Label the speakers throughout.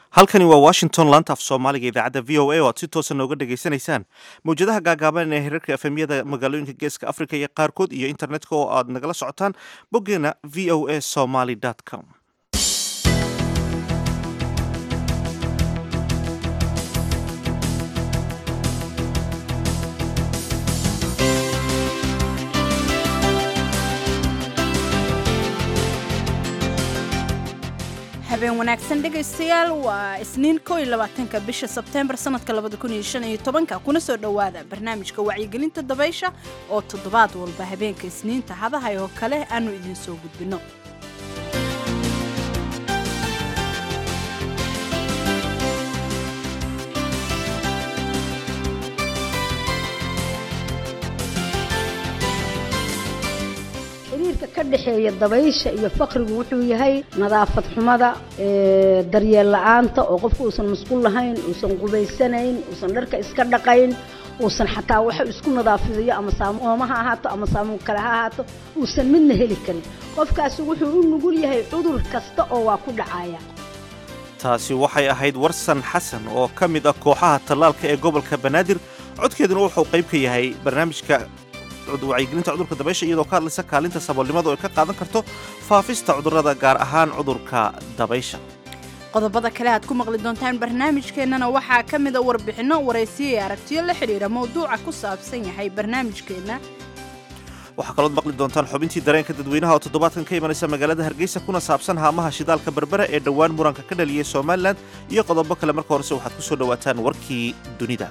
Speaker 1: halkani waa washington laanta af soomaaliga idaacadda v o a oo aad si toosa nooga dhegaysanaysaan mawjadaha gaagaaban ee hirarka efemyada magaalooyinka geeska africa iyo qaarkood iyo internetka oo aad nagala socotaan boggeena v o a somaly com
Speaker 2: habeen wanaagsan dhegaystayaal waa isniin ko iyo labaatanka bisha sebteembar sanadka labada kun iyo shan iyo tobanka kuna soo dhowaada barnaamijka wacyigelinta dabaysha oo toddobaad walba habeenka isniinta hadahay oo kale aanu idiin soo gudbinno
Speaker 3: xiriirka ka dhexeeya dabaysha iyo faqrigu wuxuu yahay nadaafad xumada daryeel la-aanta oo qofku uusan masquul lahayn uusan qubaysanayn uusan dharka iska dhaqayn uusan xataa waxa isku nadaafidayo ama saamooma ha ahaato ama saamuun kale ha ahaato uusan midna heli karin qofkaasi wuxuu u nugul yahay cudur kasta oo waa ku dhacaya
Speaker 1: taasi waxay ahayd warsan xasan oo ka mid ah kooxaha tallaalka ee gobolka banaadir codkeeduna wuxuu qayb ka yahay barnaamijka wacyigelinta cudurka dabaysha iyadoo ka hadlaysa kaalinta saboolnimadu ay ka qaadan karto faafista cudurrada gaar ahaan cudurka dabaysha
Speaker 2: qodobada kale aad ku maqli doontaan barnaamijkeennana waxaa ka mida warbixinno waraysiyo iyo aragtiyo la xidhiira mawduuca ku saabsan yahay barnaamijkeenna
Speaker 1: waxaa kalood maqli doontaan xubintii dareenka dadweynaha oo toddobaadkan ka imanaysa magaalada hargeysa kuna saabsan haamaha shidaalka berbera ee dhowaan muranka ka dhaliyay somalilan iyo qodobo kale marka horese waxaad ku soo dhowaataan warkii dunida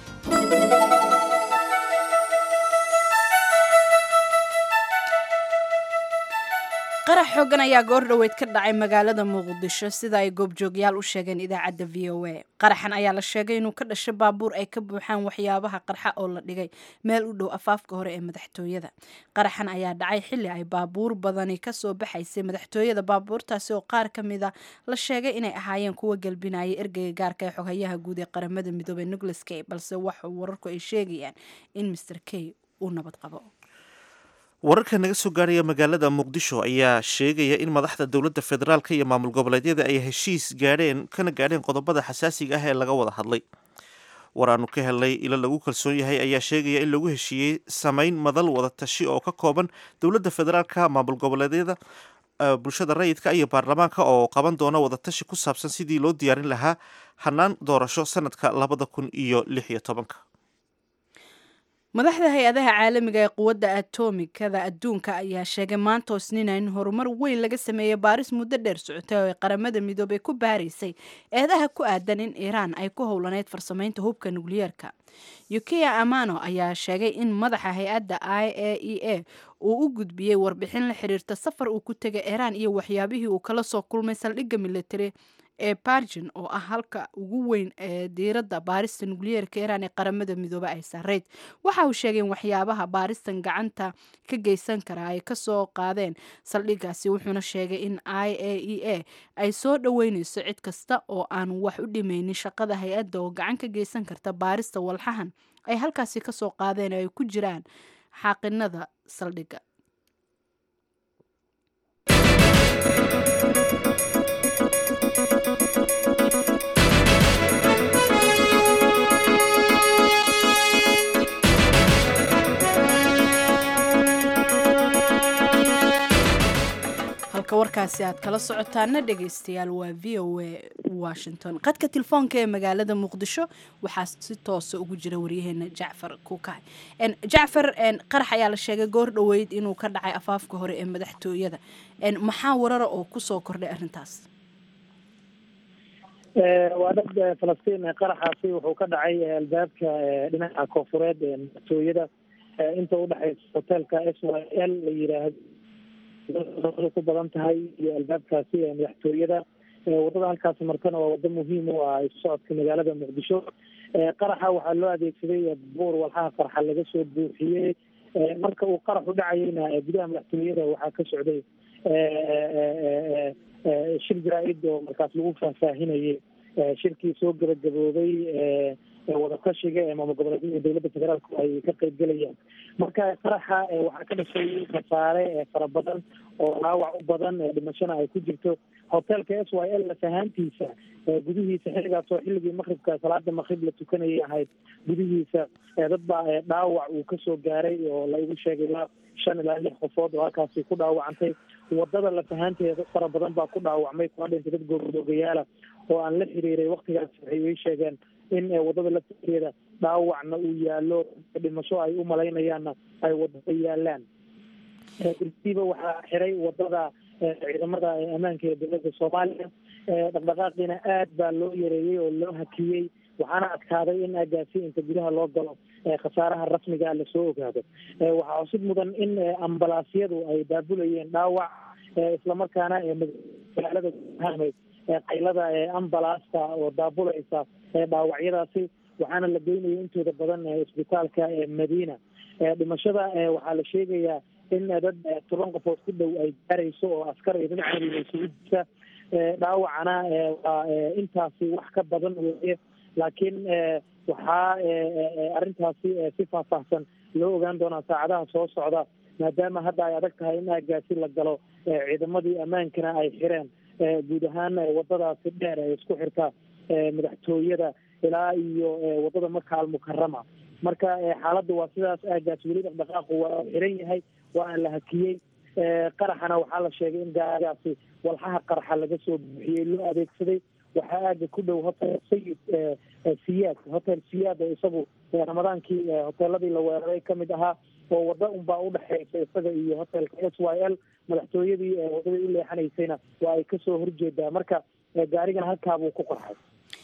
Speaker 2: qarax xoogan ayaa goor dhoweyd ka dhacay magaalada muqdisho sida ay goobjoogyaal u sheegeen idaacadda v o a qaraxan ayaa la sheegay inuu ka dhashay baabuur ay ka buuxaan waxyaabaha qarxa oo la dhigay meel u dhow afaafka hore ee madaxtooyada qaraxan ayaa dhacay xilli ay baabuur badani kasoo baxaysay madaxtooyada baabuurtaasi oo qaar ka mida la sheegay inay ahaayeen kuwa galbinaya ergeyga gaarka ee xoghayaha guud ee qaramada midoobey nicholas kay balse waxa wararku ay sheegayaan in master kay uu nabad qabo
Speaker 1: wararka naga soo gaaraya magaalada muqdisho ayaa sheegaya in madaxda dowladda federaalka iyo maamul goboleedyada ay heshiis gaadheen kana gaadheen qodobada xasaasiga ah ee laga wada hadlay war aanu ka helnay ilo lagu kalsoon yahay ayaa sheegaya in lagu heshiiyey samayn madal wada tashi oo ka kooban dowladda federaalka maamul goboleedyada bulshada rayidka iyo baarlamaanka oo qaban doona wadatashi ku saabsan sidii loo diyaarin lahaa hanaan doorasho sanadka labada kun iyo lix iyo tobanka
Speaker 2: madaxda hay-adaha caalamiga ee quwadda atomikada adduunka ayaa sheegay maanta isniina in horumar weyn laga sameeyey baaris muddo dheer socotay oo ay qaramada midoobay ku baaraysay eedaha ku aadan in iiraan ay ku howlaneyd farsamaynta hubka nukliyeerka yukiya amano ayaa sheegay in madaxa hay-adda i a e a uu u gudbiyey warbixin la xiriirta safar uu ku tegay iiraan iyo waxyaabihii uu kala soo kulmay saldhigga military ee bargin oo ah halka ugu weyn ee diiradda baarista nukliyeerka iiraan ee qaramada midoobe ay sareyd waxa uu sheegay in waxyaabaha baaristan gacanta ka geysan kara ay kasoo qaadeen saldhiggaasi wuxuuna sheegay in i a e a ay soo dhoweyneyso cid kasta oo aan wax u dhimaynin shaqada hay-adda oo gacan ka geysan karta baarista walxahan ay halkaasi kasoo qaadeen oo ay ku jiraan xaaqinada saldhigga halka warkaasi aad kala socotaana dhegaystayaal waa v o a washington qadka telefoonka ee magaalada muqdisho waxaa si toosa ugu jira waryaheena jacfar kuukay jacfar qarax ayaa la sheegay goor dhoweyd inuu ka dhacay afaafka hore ee madaxtooyada maxaa warara oo kusoo kordhay arrintaas
Speaker 4: waa dhab falastiin qaraxaasi wuxuu ka dhacay albaabka dhinaca koonfureed ee madaxtooyada inta udhexaysa hoteelka s y l la yiraahdo ku badan tahay iyo albaabkaasi ee madaxtooyada wadada halkaasi martana waa wado muhiim u ah isu socodka magaalada muqdisho qaraxa waxaa loo adeegsaday buur walxaha qarxa laga soo buuxiyey marka uu qaraxu dhacayeyna gudaha madaxtooyada waxaa ka socday shir jaraa-id oo markaas lagu faahfaahinayay shirkii soo gabagaboobay wadatashiga ee maamul goboleedyada dowladda federaalku ay ka qeybgelayaan marka qaraxa waxaa ka dhashay khasaare fara badan oo dhaawac u badan dhimashana ay ku jirto hotelka s y l lafahaantiisa gudihiisa xilligaas oo xilligii maqribka salaada maqrib la tukanayay ahayd gudihiisa dad baa dhaawac uu kasoo gaaray oo la igu sheegay ilaa shan ilaa lix qofood oo halkaasi ku dhaawacantay wadada lafahaanteeda dad fara badan baa ku dhaawacmay kuna dhintay dad goobdoogayaala oo aan la xiriiray waktigaas waxay ii sheegeen in wadada lafteeda dhaawacna uu yaalo dhimasho ay u malaynayaanna ay wadada yaalaan dirtiiba waxaa xiray wadada ciidamada ammaanka ee dowladda soomaaliya dhaqdhaqaaqiina aad baa loo yareeyey oo loo hakiyey waxaana adkaaday in agaasi inta gudaha loo galo khasaaraha rasmiga lasoo ogaado waxaa cusub mudan in ambalaasyadu ay baabulayeen dhaawac islamarkaana magaalada gudahamay qaylada ambalaasta oo daabulaysa dhaawacyadaasi waxaana la geynaya intooda badan isbitaalka madiina dhimashada waxaa la sheegayaa in dad toban qofood ku dhow ay gaarayso oo askar iyo dad camiga isugu jirta dhaawacana waa intaasi wax ka badan weeye laakiin waxaa arrintaasi si faahfaahsan loo ogaan doonaa saacadaha soo socda maadaama hadda ay adag tahay in aagaasi la galo ciidamadii ammaankana ay xireen guud ahaan wadadaasi dheer ee isku xirta madaxtooyada ilaa iyo wadada maka almukarama marka xaaladda waa sidaas aagaas weli dhaqdhaqaaqu waa xiran yahay waana la hakiyey qaraxana waxaa la sheegay in gaagaasi walxaha qaraxa laga soo buuxiyey loo adeegsaday waxaa aaga ku dhow hotel sayid siyaad hotel siyaad oo isagu ramadaankii hoteeladii la weeraray kamid ahaa oo wada unbaa udhexeysa isaga iyo hotelka s y l madaxtooyadii wadadii u leexanaysayna waa ay kasoo horjeedaa marka gaarigana halkaabuu ku qorxay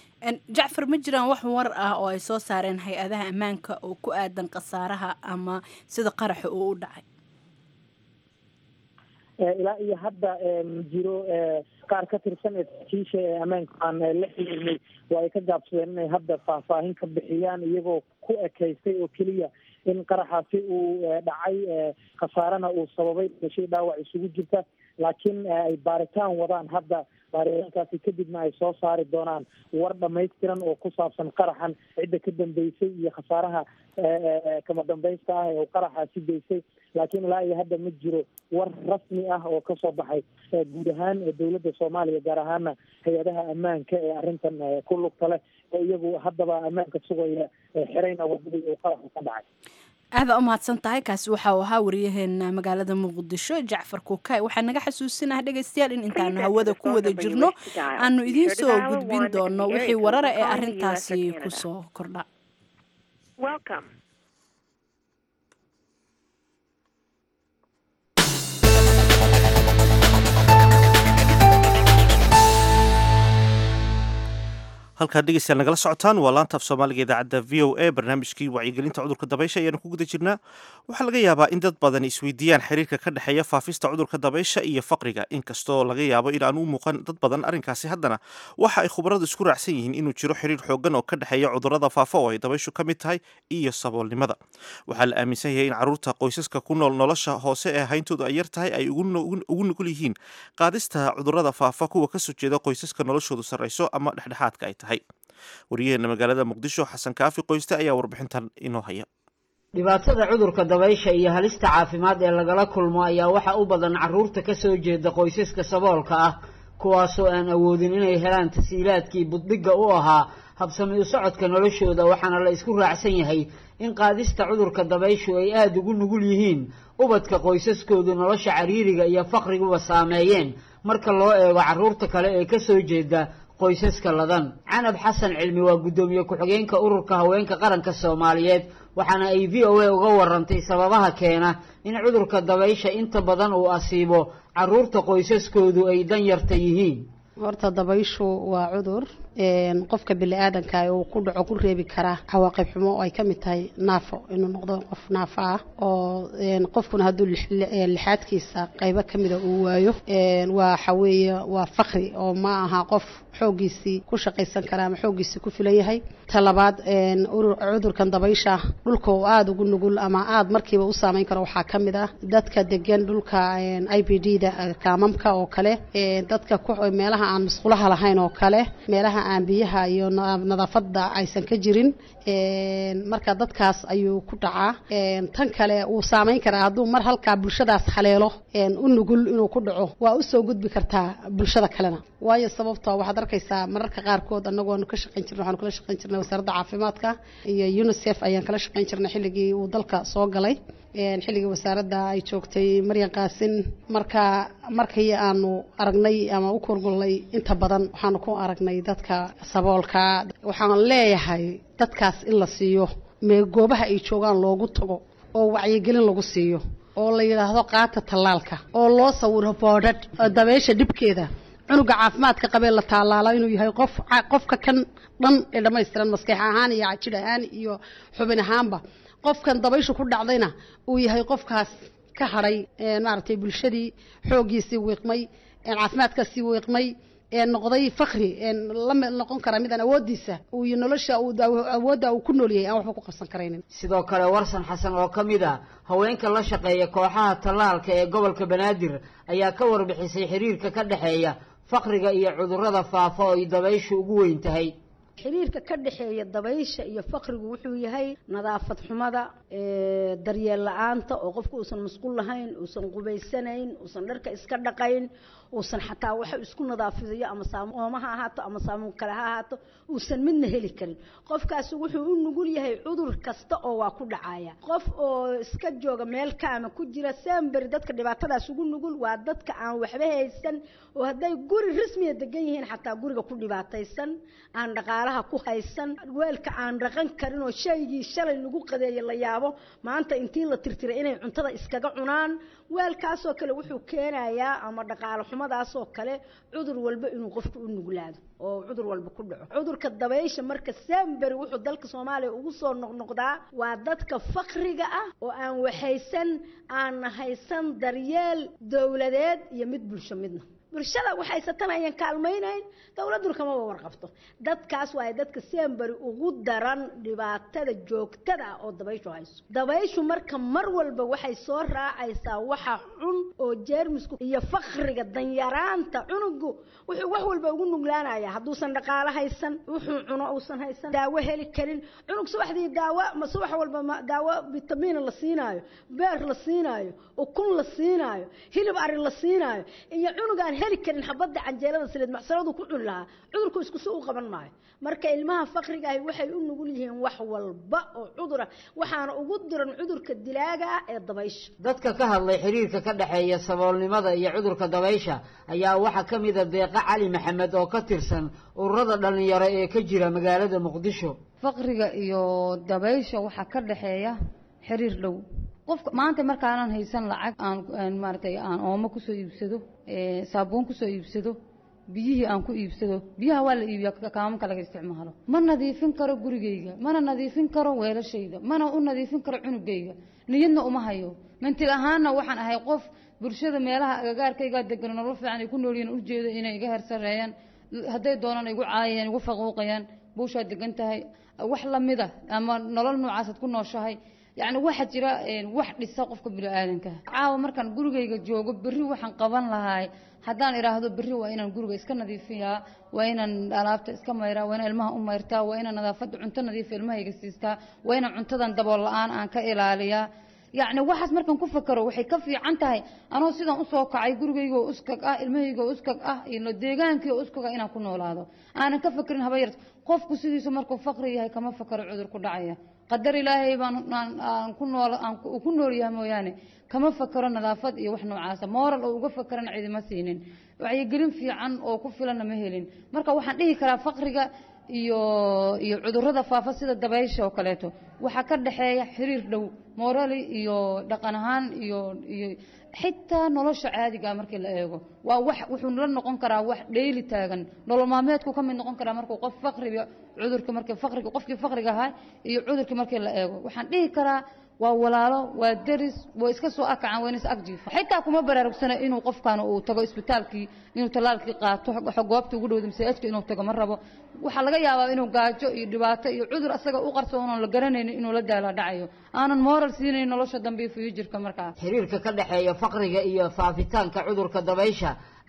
Speaker 2: jacfar ma jiraan wax war ah oo ay soo saareen hay-adaha ammaanka oo ku aadan khasaaraha ama sida qaraxa uu u dhacay
Speaker 4: ilaa iyo hadda ma jiro qaar ka tirsan ee saraakiisha ee ammaanka aan la xiriirnay waa ay ka gaabsadeen inay hadda faahfaahin ka bixiyaan iyagoo ku ekeystay oo keliya in qaraxaasi uu dhacay khasaarana uu sababay dashay dhaawac isugu jirta laakiin ay baaritaan wadaan hadda baaritaankaasi kadibna ay soo saari doonaan war dhamaystiran oo ku saabsan qaraxan cidda ka dambeysay iyo khasaaraha kama dambaysta ah ee uu qaraxaasi geysay laakiin ilaa iyo hadda ma jiro war rasmi ah oo kasoo baxay guud ahaan dowladda soomaaliya gaar ahaana hay-adaha ammaanka ee arrintan ku lugta leh oo iyagu haddaba ammaanka sugaya xirayna wadadii uu qaraxu ka dhacay
Speaker 2: aada u mahadsan tahay kaasi waxa uu ahaa wariyaheena magaalada muqdisho jacfar kuukay waxaa naga xasuusinaha dhegaystayaal in intaanu hawada ku wada jirno aanu idiin soo gudbin doono wixii warara ee arrintaasi kusoo kordha
Speaker 1: halkaad dhegeystayaal nagala socotaan waa laanta af soomaaliga idaacadda v o a barnaamijkii wacyigelinta cudurka dabaysha ayaanu ku guda jirnaa waxaa laga yaabaa in dad badan isweydiiyaan xiriirka ka dhexeeya faafista cudurka dabaysha iyo faqriga inkastoo laga yaabo in aan u muuqan dad badan arrinkaasi haddana waxa ay khubaradu isku raacsan yihiin inuu jiro xiriir xooggan oo ka dhexeeya cudurrada faafa oo ay dabayshu ka mid tahay iyo saboolnimada waxaa la aaminsan yahay in carruurta qoysaska ku nool nolosha hoose ee hayntoodu ay yar tahay ay ugu nugul yihiin qaadista cudurrada faafa kuwa kasoo jeeda qoysaska noloshoodu sarrayso ama dhexdhexaadka ay tahay wariyaheena magaalada muqdisho xasan kaafi qoyste ayaa warbixintan inoo haya
Speaker 5: dhibaatada cudurka dabaysha iyo halista caafimaad ee lagala kulmo ayaa waxa u badan carruurta ka soo jeeda qoysaska saboolka ah kuwaasoo aan awoodin inay helaan tasiilaadkii buddhigga u ahaa habsami u socodka noloshooda waxaana la isku raacsan yahay in qaadista cudurka dabayshu ay aada ugu nugul yihiin ubadka qoysaskoodu nolosha cariiriga iyo faqriguba saameeyeen marka loo eego carruurta kale ee ka soo jeeda qoysaska ladan canab xasan cilmi waa guddoomiye ku-xigeenka ururka haweenka qaranka soomaaliyeed waxaana ay v o a uga warantay sababaha keena in cudurka dabaysha inta badan uu asiibo carruurta qoysaskoodu ay dan yarta yihiin
Speaker 6: horta dabayshu waa cudur qofka bini-aadanka uu ku dhaco ku reebi karaa cawaaqib xumo oo ay ka mid tahay naafo inuu noqdo qof naafo ah oo qofkuna hadduu lixaadkiisa qaybo ka mida uu waayo waxa weeye waa fakri oo ma aha qof xooggiisii ku shaqaysan kara ama xooggiisii ku filan yahay ta labaad cudurkan dabaysha dhulka oo aada ugu nugul ama aada markiiba u saameyn karo waxaa ka mid ah dadka degan dhulka i b d da kaamamka oo kale dadka meelaha aan masqulaha lahayn oo kale meelaha aan biyaha iyo nadaafada aysan ka jirin marka dadkaas ayuu ku dhacaa tan kale wuu saameyn karaa hadduu mar halkaa bulshadaas haleelo u nugul inuu ku dhaco waa usoo gudbi kartaa bulshada kalena waayo sababto waxaad arkaysaa mararka qaarkood anagoonu ka shaqayn jirna waxaanu kala shaqayn jirnay wasaaradda caafimaadka iyo unicef ayaan kala shaqayn jirnay xilligii uu dalka soo galay xilligii wasaaradda ay joogtay maryan qaasin marka markii aanu aragnay ama u kurgulnay inta badan waxaanu ku aragnay dadka saboolka waxaan leeyahay dadkaas in la siiyo mee goobaha ay joogaan loogu tago oo wacyigelin lagu siiyo oo la yidhaahdo qaata tallaalka oo loo sawiro boodhadh dabeysha dhibkeeda cunuga caafimaadka qabee la taalaalo inuu yahay qof qofka kan dhan ee dhammaystiran maskax ahaan iyo jidh ahaan iyo xubin ahaanba qofkan dabayshu ku dhacdayna uu yahay qofkaas ka hadhay maaragtay bulshadii xooggiisii wiiqmay caafimaadkaasii wiiqmay noqday fakri la noqon kara midaan awoodiisa iyo nolosha awoodda uu ku noolyahay aan waxba ku qabsan karaynin
Speaker 5: sidoo kale warsan xasan oo ka mid ah haweenka la shaqeeya kooxaha tallaalka ee gobolka banaadir ayaa ka warbixisay xiriirka ka dhexeeya fakriga iyo cudurrada faafa oo ay dabayshu ugu weyn tahay
Speaker 3: xiriirka ka dhexeeya dabaysha iyo fakrigu wuxuu yahay nadaafad xumada daryeel la-aanta oo qofku uusan masquul lahayn uusan qubaysanayn uusan dharka iska dhaqayn uusan xataa waxa isku nadaafidayo ama saamooma ha ahaato ama saamuun kale ha ahaato uusan midna heli karin qofkaasi wuxuu u nugul yahay cudur kasta oo waa ku dhacaya qof oo iska jooga meel kaama ku jira samberi dadka dhibaatadaas ugu nugul waa dadka aan waxba haysan oo hadday guri rasmiya degan yihiin xataa guriga ku dhibaataysan aan dhaqaalaha ku haysan weelka aan dhaqan karin oo shaygii shalay lagu qadeeye la yaabo maanta intii la tirtiray inay cuntada iskaga cunaan weelkaasoo kale wuxuu keenayaa ama dhaqaalo xumadaasoo kale cudur walba inuu qofku u nuglaado oo cudur walba ku dhaco cudurka dabaysha marka samberi wuxuu dalka soomaaliya ugu soo noqnoqdaa waa dadka fakriga ah oo aan waxaysan aan haysan daryeel dowladeed iyo mid bulsho midna bulshada waxaysatan ayaan kaalmaynayn dowladuna kamaba warqabto dadkaas waaye dadka semberi ugu daran dhibaatada joogtada ah oo dabayshu hayso dabayshu marka mar walba waxay soo raacaysaa waxa cun oo jeermisku iyo fakriga danyaraanta cunugu wuxuu wax walba ugu nuglaanaya hadduusan dhaqaalo haysan wuxuu cuno uusan haysan daawo heli karin cunug subaxdii daawo ma subax walba ma daawo vitamiina la siinaayo beer la siinaayo ukun la siinaayo hilib ari la siinaayo iyo cunugaan heli karin xabadda canjeelada saliid macsaladu ku cuni lahaa cudurku isku si u qaban maayo marka ilmaha fakriga ahi waxay u nugul yihiin wax walba oo cudura waxaana ugu diran cudurka dilaaga ah ee dabaysha
Speaker 5: dadka ka hadlay xiriirka ka dhexeeya saboolnimada iyo cudurka dabaysha ayaa waxaa ka mid a deeqa cali maxamed oo ka tirsan ururada dhallinyaro ee ka jira magaalada muqdisho
Speaker 7: faqriga iyo dabaysha waxaa ka dhexeeya xiriir dhow qofka maanta markaanan haysan lacag aan maaragtay aan oomo kusoo iibsado saabuun kusoo iibsado biyihii aan ku iibsado biyaha waa la iibiyaa kaamanka laga isticmaalo ma nadiifin karo gurigayga mana nadiifin karo weelashayda mana u nadiifin karo cunugayga niyadna uma hayo mantig ahaanna waxaan ahay qof bulshada meelaha agagaarkaygaa degan nolol fiican ay ku noolyihiin ujeedo inay iga hersareeyaan hadday doonaan igu caayayaan igu faquuqayaan buushaa degan tahay wax lamida ama nolol noocaasaad ku nooshahay yacni waxaa jira wax dhisa qofka bini-aadanka caawa markaan gurigayga joogo berri waxaan qaban lahaay haddaan idhaahdo berri waa inaan guriga iska nadiifiyaa waa inaan alaabta iska mayraa waa inaan ilmaha u mayrtaa waa inaan nadaafadda cunto nadiifa ilmahayga siistaa waa inaan cuntadan dabool la-aan aan ka ilaaliyaa yacni waxaas markaan ku fakaro waxay ka fiican tahay anoo sidaan usoo kacay gurigaygoo uskag ah ilmahaygoo uskag ah iyo deegaankii oo uskag ah inaan ku noolaado aanan ka fakerin haba yarta qofku sidiisu markuu fakri yahay kama fakaro cudur ku dhacaya qadar ilaahay baan aan ku nool aan ku nool yahay mooyaane kama fakaro nadaafad iyo wax noocaasa mooral oo uga fakarana cidima siinin wacyigelin fiican oo ku filanna ma helin marka waxaan dhihi karaa fakriga iyo iyo cudurrada faafa sida dabaysha oo kaleeto waxaa ka dhexeeya xiriir dhow morali iyo dhaqan ahaan iyo iyo xitaa nolosha caadigaa markii la eego waa wax wuxuu la noqon karaa wax dheyli taagan nolol maalmeedku ka mid noqon karaa markuu qof fakriga cudurka markii fakriga qofkii fakriga ahaa iyo cudurkii markii la eego waxaan dhihi karaa waa walaalo waa deris waa iska soo akacaan waa in is agjiifa xitaa kuma baraarugsana inuu qofkan uu tago isbitaalkii inuu tallaalkii qaato goobta ugu dhowda masaajidka inuu tago ma rabo waxaa laga yaabaa inuu gaajo iyo dhibaato iyo cudur asaga u qarsoon oon la garanaynin inuu la daala dhacayo aanan moral siinayn nolosha dambe iyo fuyujirka markaa
Speaker 5: xiriirka ka dhexeeya faqriga iyo faafitaanka cudurka dabaysha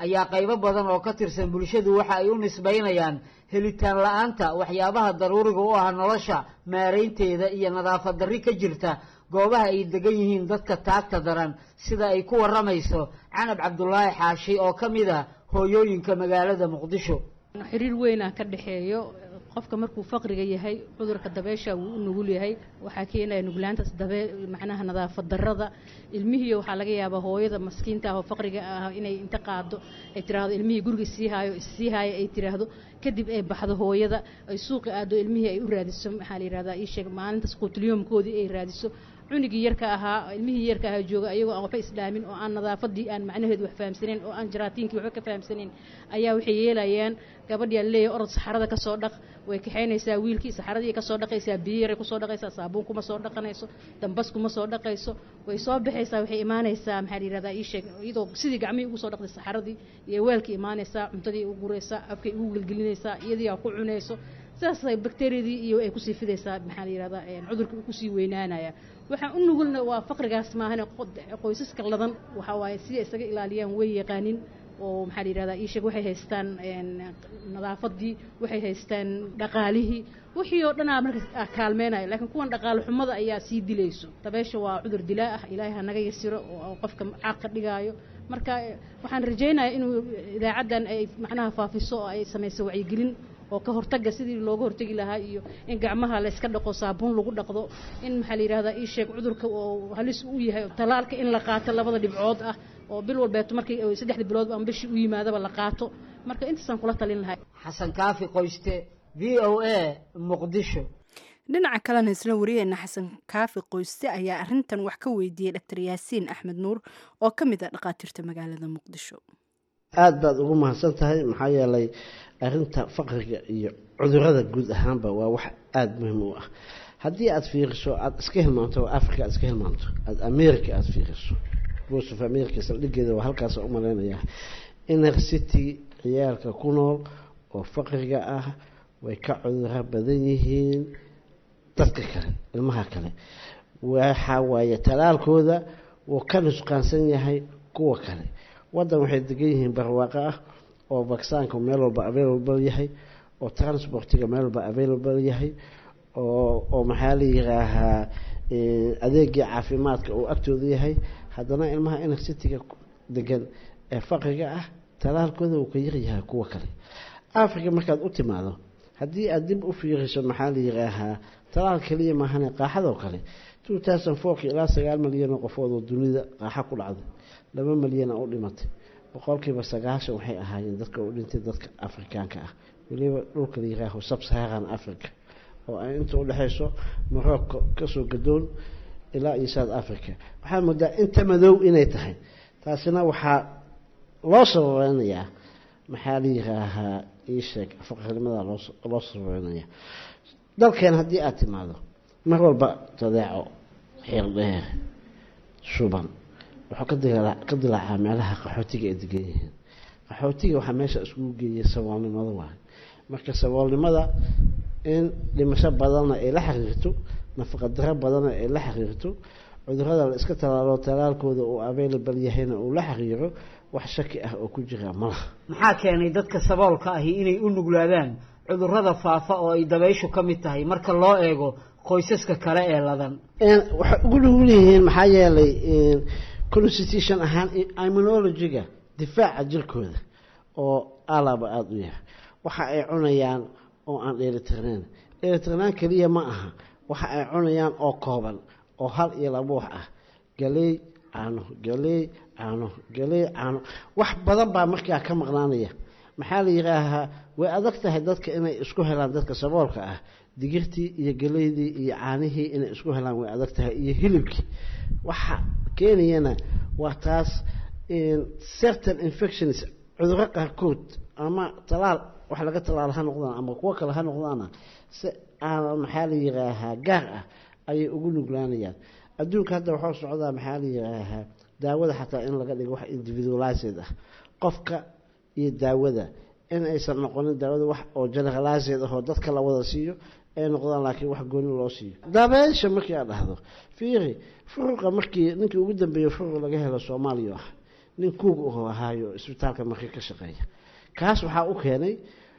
Speaker 5: ayaa qaybo badan oo ka tirsan bulshadu waxa ay u nisbaynayaan helitaan la-aanta waxyaabaha daruuriga u ah nolosha maaraynteeda iyo nadaafad darri ka jirta goobaha ay degan yihiin dadka taagta daran sida ay ku warramayso canab cabdulaahi xaashi oo ka mid ah hooyooyinka magaalada muqdisho
Speaker 8: xiriir weynaa ka dhexeeyo qofka markuu faqriga yahay cudurka dabeesha wuu u nugul yahay waxaa keenaya nuglaantaas dabe macnaha nadaafad darada ilmihii waxaa laga yaabaa hooyada maskiinta ah oo faqriga ah inay inta qaado ay tiraahdo ilmihii guriga sii haayo sii haayo ay tiraahdo kadib ay baxdo hooyada ay suuqa aado ilmihii ay u raadiso maxaa la yihahdaa ii sheeg maalintaas quutulyoomkoodii ay raadiso cunigii yarka ahaa ilmihii yarka ahaa jooga ayagoo aan waxba islaamin oo aan nadaafadii aan macnaheedu wax fahamsanayn oo aan jaraatiinkii waxba ka fahamsanayn ayaa waxay yeelayaan gabadhiyaa leeyahay orod saxarada ka soo dhaq way kaxaynaysaa wiilkii saxaradii kasoo dhaqaysaa biyo yaray kusoo dhaqaysaa saabuun kuma soo dhaqanayso dambas kuma soo dhaqayso way soo baxaysaa waxay imaanaysaa maxaa la yihahdaa ii sheeg iyadoo sidii gacmihii ugu soo dhaqday saxaradii iyo weelkii imaanaysaa cuntadii u guraysaa afkay ugu gelgelinaysaa iyadii aa ku cunayso sidaasay bakteriyadii iyo ay kusii fidaysaa maxaa la yihahdaa cudurkii uu kusii weynaanaya waxaan u nugulna waa faqrigaas maahane qoysaska ladan waxaa waaye siday isaga ilaaliyaan way yaqaanin oo maxaa la yihahdaa ii sheeg waxay haystaan nadaafadii waxay haystaan dhaqaalihii wixii oo dhanaa marka kaalmeynaya laakiin kuwan dhaqaale xumada ayaa sii dilayso dabeesha waa cudur dilaa ah ilaahay hanaga yasiro oo qofka caaqa dhigaayo marka waxaan rajaynayaa inuu idaacaddan ay macnaha faafiso oo ay samayso wacyigelin oo ka hortaga sidii looga hortegi lahaa iyo in gacmaha la iska dhaqo saabuun lagu dhaqdo in maxaa la yihahdaa ii sheeg cudurka oo halis u yahay talaalka in la qaato labada dhibcood ah oo bil walbeeto markii saddexda bilood ama bishii u yimaadaba la qaato marka intaasaan kula talin lahay
Speaker 5: xasan kaafi qoyste v o a muqdisho
Speaker 2: dhinaca kalena isla wariyeena xasan kaafi qoyste ayaa arintan wax ka weydiiyey dr yaasiin axmed nuur oo ka mid ah dhakhaatiirta magaalada muqdisho
Speaker 9: aada baad ugu mahadsan tahay maxaa yeelay arinta faqriga iyo cudurada guud ahaanba waa wax aada muhiim u ah haddii aada fiiriso aada iska hilmaanto africa aad iska hilmaanto aada america aada fiiriso voice of america saldhigeeda waa halkaas u malaynayaa inner city ciyaalka ku nool oo faqriga ah way ka cuduro badan yihiin dadka kale ilmaha kale waxa waaye talaalkooda wuu ka nusqaansan yahay kuwa kale waddan waxay degan yihiin barwaaqo ah oo vaksaanka meel walba available yahay oo transportiga meel walba available yahay oo oo maxaa la yiraahaa adeegii caafimaadka uu agtooda yahay haddana ilmaha inner cityga degan ee faqriga ah talaalkooda uu ka yaryahay kuwa kale africa markaad u timaado haddii aada dib u fiiriso maxaa la yiraahaa talaal keliya maahane qaaxadoo kale two thousand fourki ilaa sagaal milyan oo qofood oo dunida qaaxa ku dhacday laba milyana u dhimatay boqolkiiba sagaashan waxay ahaayeen dadka u dhintay dadka afrikaanka ah weliba dhulka la yiraaho sabsaharan africa oo ay inta udhexayso morocco kasoo gadoon ilaa iyo south africa waxaa moodaa inta madow inay tahay taasina waxaa loo sababeynayaa maxaa la yiraahaa iisheeg faqrinimada loo sababeynaya dalkeen haddii aada timaado mar walba dadeeco xiirdheer shuban wuxuu ka dilaacaa meelaha qaxootiga ay degan yihiin qaxootiga waxaa meesha iskugu geeyay saboolnimada waay marka saboolnimada in dhimasho badanna ay la xiriirto nafaqadaro badanna ay la xiriirto cudurada la iska talaalo talaalkooda uu available yahayna uu la xiriiro wax shaki ah oo ku jira malaha
Speaker 5: maxaa keenay dadka saboolka ahi inay u nuglaadaan cudurada faafa oo ay dabayshu ka mid tahay marka loo eego qoysaska kale ee ladan
Speaker 9: waxay ugu nugul yihiin maxaa yeelay constitution ahaan immunologiga difaaca jirkooda oo alaba aada u yahay waxa ay cunayaan oo aan dheelitirnayn dheelitirnaan keliya ma aha waxa ay cunayaan oo kooban oo hal iyo laba wax ah galey caano galey caano galey caano wax badan baa markaa ka maqnaanaya maxaa la yidhaahaa way adag tahay dadka inay isku helaan dadka saboolka ah digirtii iyo galeydii iyo caanihii inay isku helaan way adag tahay iyo hilibkii waxa keenayana waa taas certain infections cuduro qaarkood ama talaal wax laga talaal ha noqdaan ama kuwo kale ha noqdaana si aan maxaa la yidhaahaa gaar ah ayay ugu nuglaanayaan adduunka hadda waxaa socdaa maxaa la yidhaahaa daawada xataa in laga dhigo wax individualized ah qofka iyo daawada in aysan noqonin daawada wax oo generalized ahoo dadka la wada siiyo ay noqdaan laakiin wax gooni loo siiyo dabeesha markii aad dhahdo fiiri furuqa markii ninkii ugu dambeeyey furuq laga helo soomaaliya ah nin kuug uhu ahaayo isbitaalka markii ka shaqeeya kaas waxaa u keenay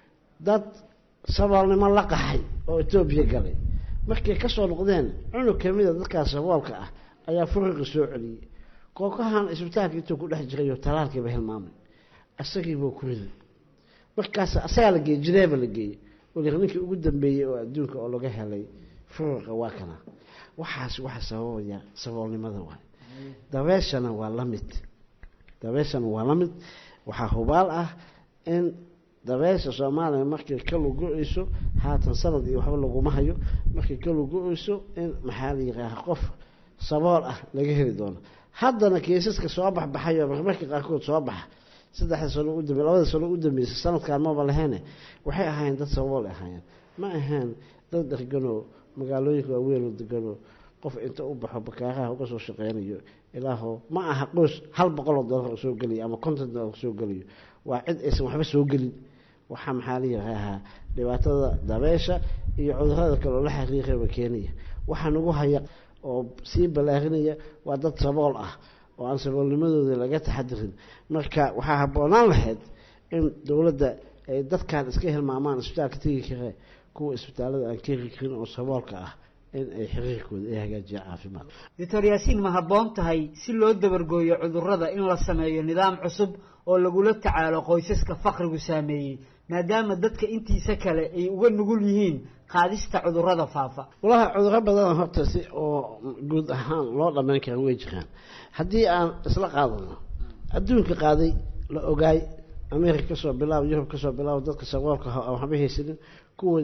Speaker 9: dad saboolnimo la qaxay oo etoobiya galay markay kasoo noqdeen cunug kamida dadkaas saboolka ah ayaa furiqi soo celiyey kookahan isbitaalka intuu ku dhex jirayo talaalkiiba hilmaamay isagiibuu ku riday markaas asagaa la geeyey jineeba la geeyey weli ninkii ugu dambeeyey oo adduunka oo laga helay furiqa waa kana waxaas waxa sababaya saboolnimada waay dabeeshana waa la mid dabeeshana waa la mid waxaa hubaal ah in dabeesha soomaaliya markay ka lugo-eyso haatan sanad iyo waxba laguma hayo markay ka lugo-eyso in maxaa la yihaaha qof sabool ah laga heli doono haddana kiisaska soo baxbaxayo marmarka qaarkood soo baxa saddexda sano udambe labada sano u dambeysay sanadkan maba laheene waxay ahaayeen dad sabool ahaayeen ma ahaan dad deganoo magaalooyinka waaweyn oo deganoo qof inta u baxo bakaaraha uga soo shaqeynayo ilaaho ma aha qoys hal boqol oo dollar soo geliyo ama konton dollar soo geliyo waa cid aysan waxba soo gelin waxaa maxaa la yihaahaa dhibaatada dabeesha iyo cudurada kale oo la xiriiraba keenaya waxaa nagu haya oo sii ballaarinaya waa dad sabool ah oo aan saboolnimadooda laga taxadirin marka waxaa habboonaan lahayd in dowladda ay dadkan iska hilmaamaan isbitaalka tegi kare kuwa isbitaalada aan keri karin oo saboolka ah in ay xiriirkooda ay hagaajiyaan caafimaad
Speaker 5: doctor yaasiin ma habboon tahay si loo dabargooyo cudurrada in la sameeyo nidaam cusub oo lagula tacaalo qoysaska fakrigu saameeyey maadaama dadka intiisa kale ay uga nugul yihiin qaadista cudurrada faafa
Speaker 9: walaha cudurro badan horta si oo guud ahaan loo dhammayn kara way jiraan haddii aan isla qaadano adduunka qaaday la ogaay america kasoo bilaabo yurub kasoo bilaabo dadka saboolka ah aan waxba haysanin kuwa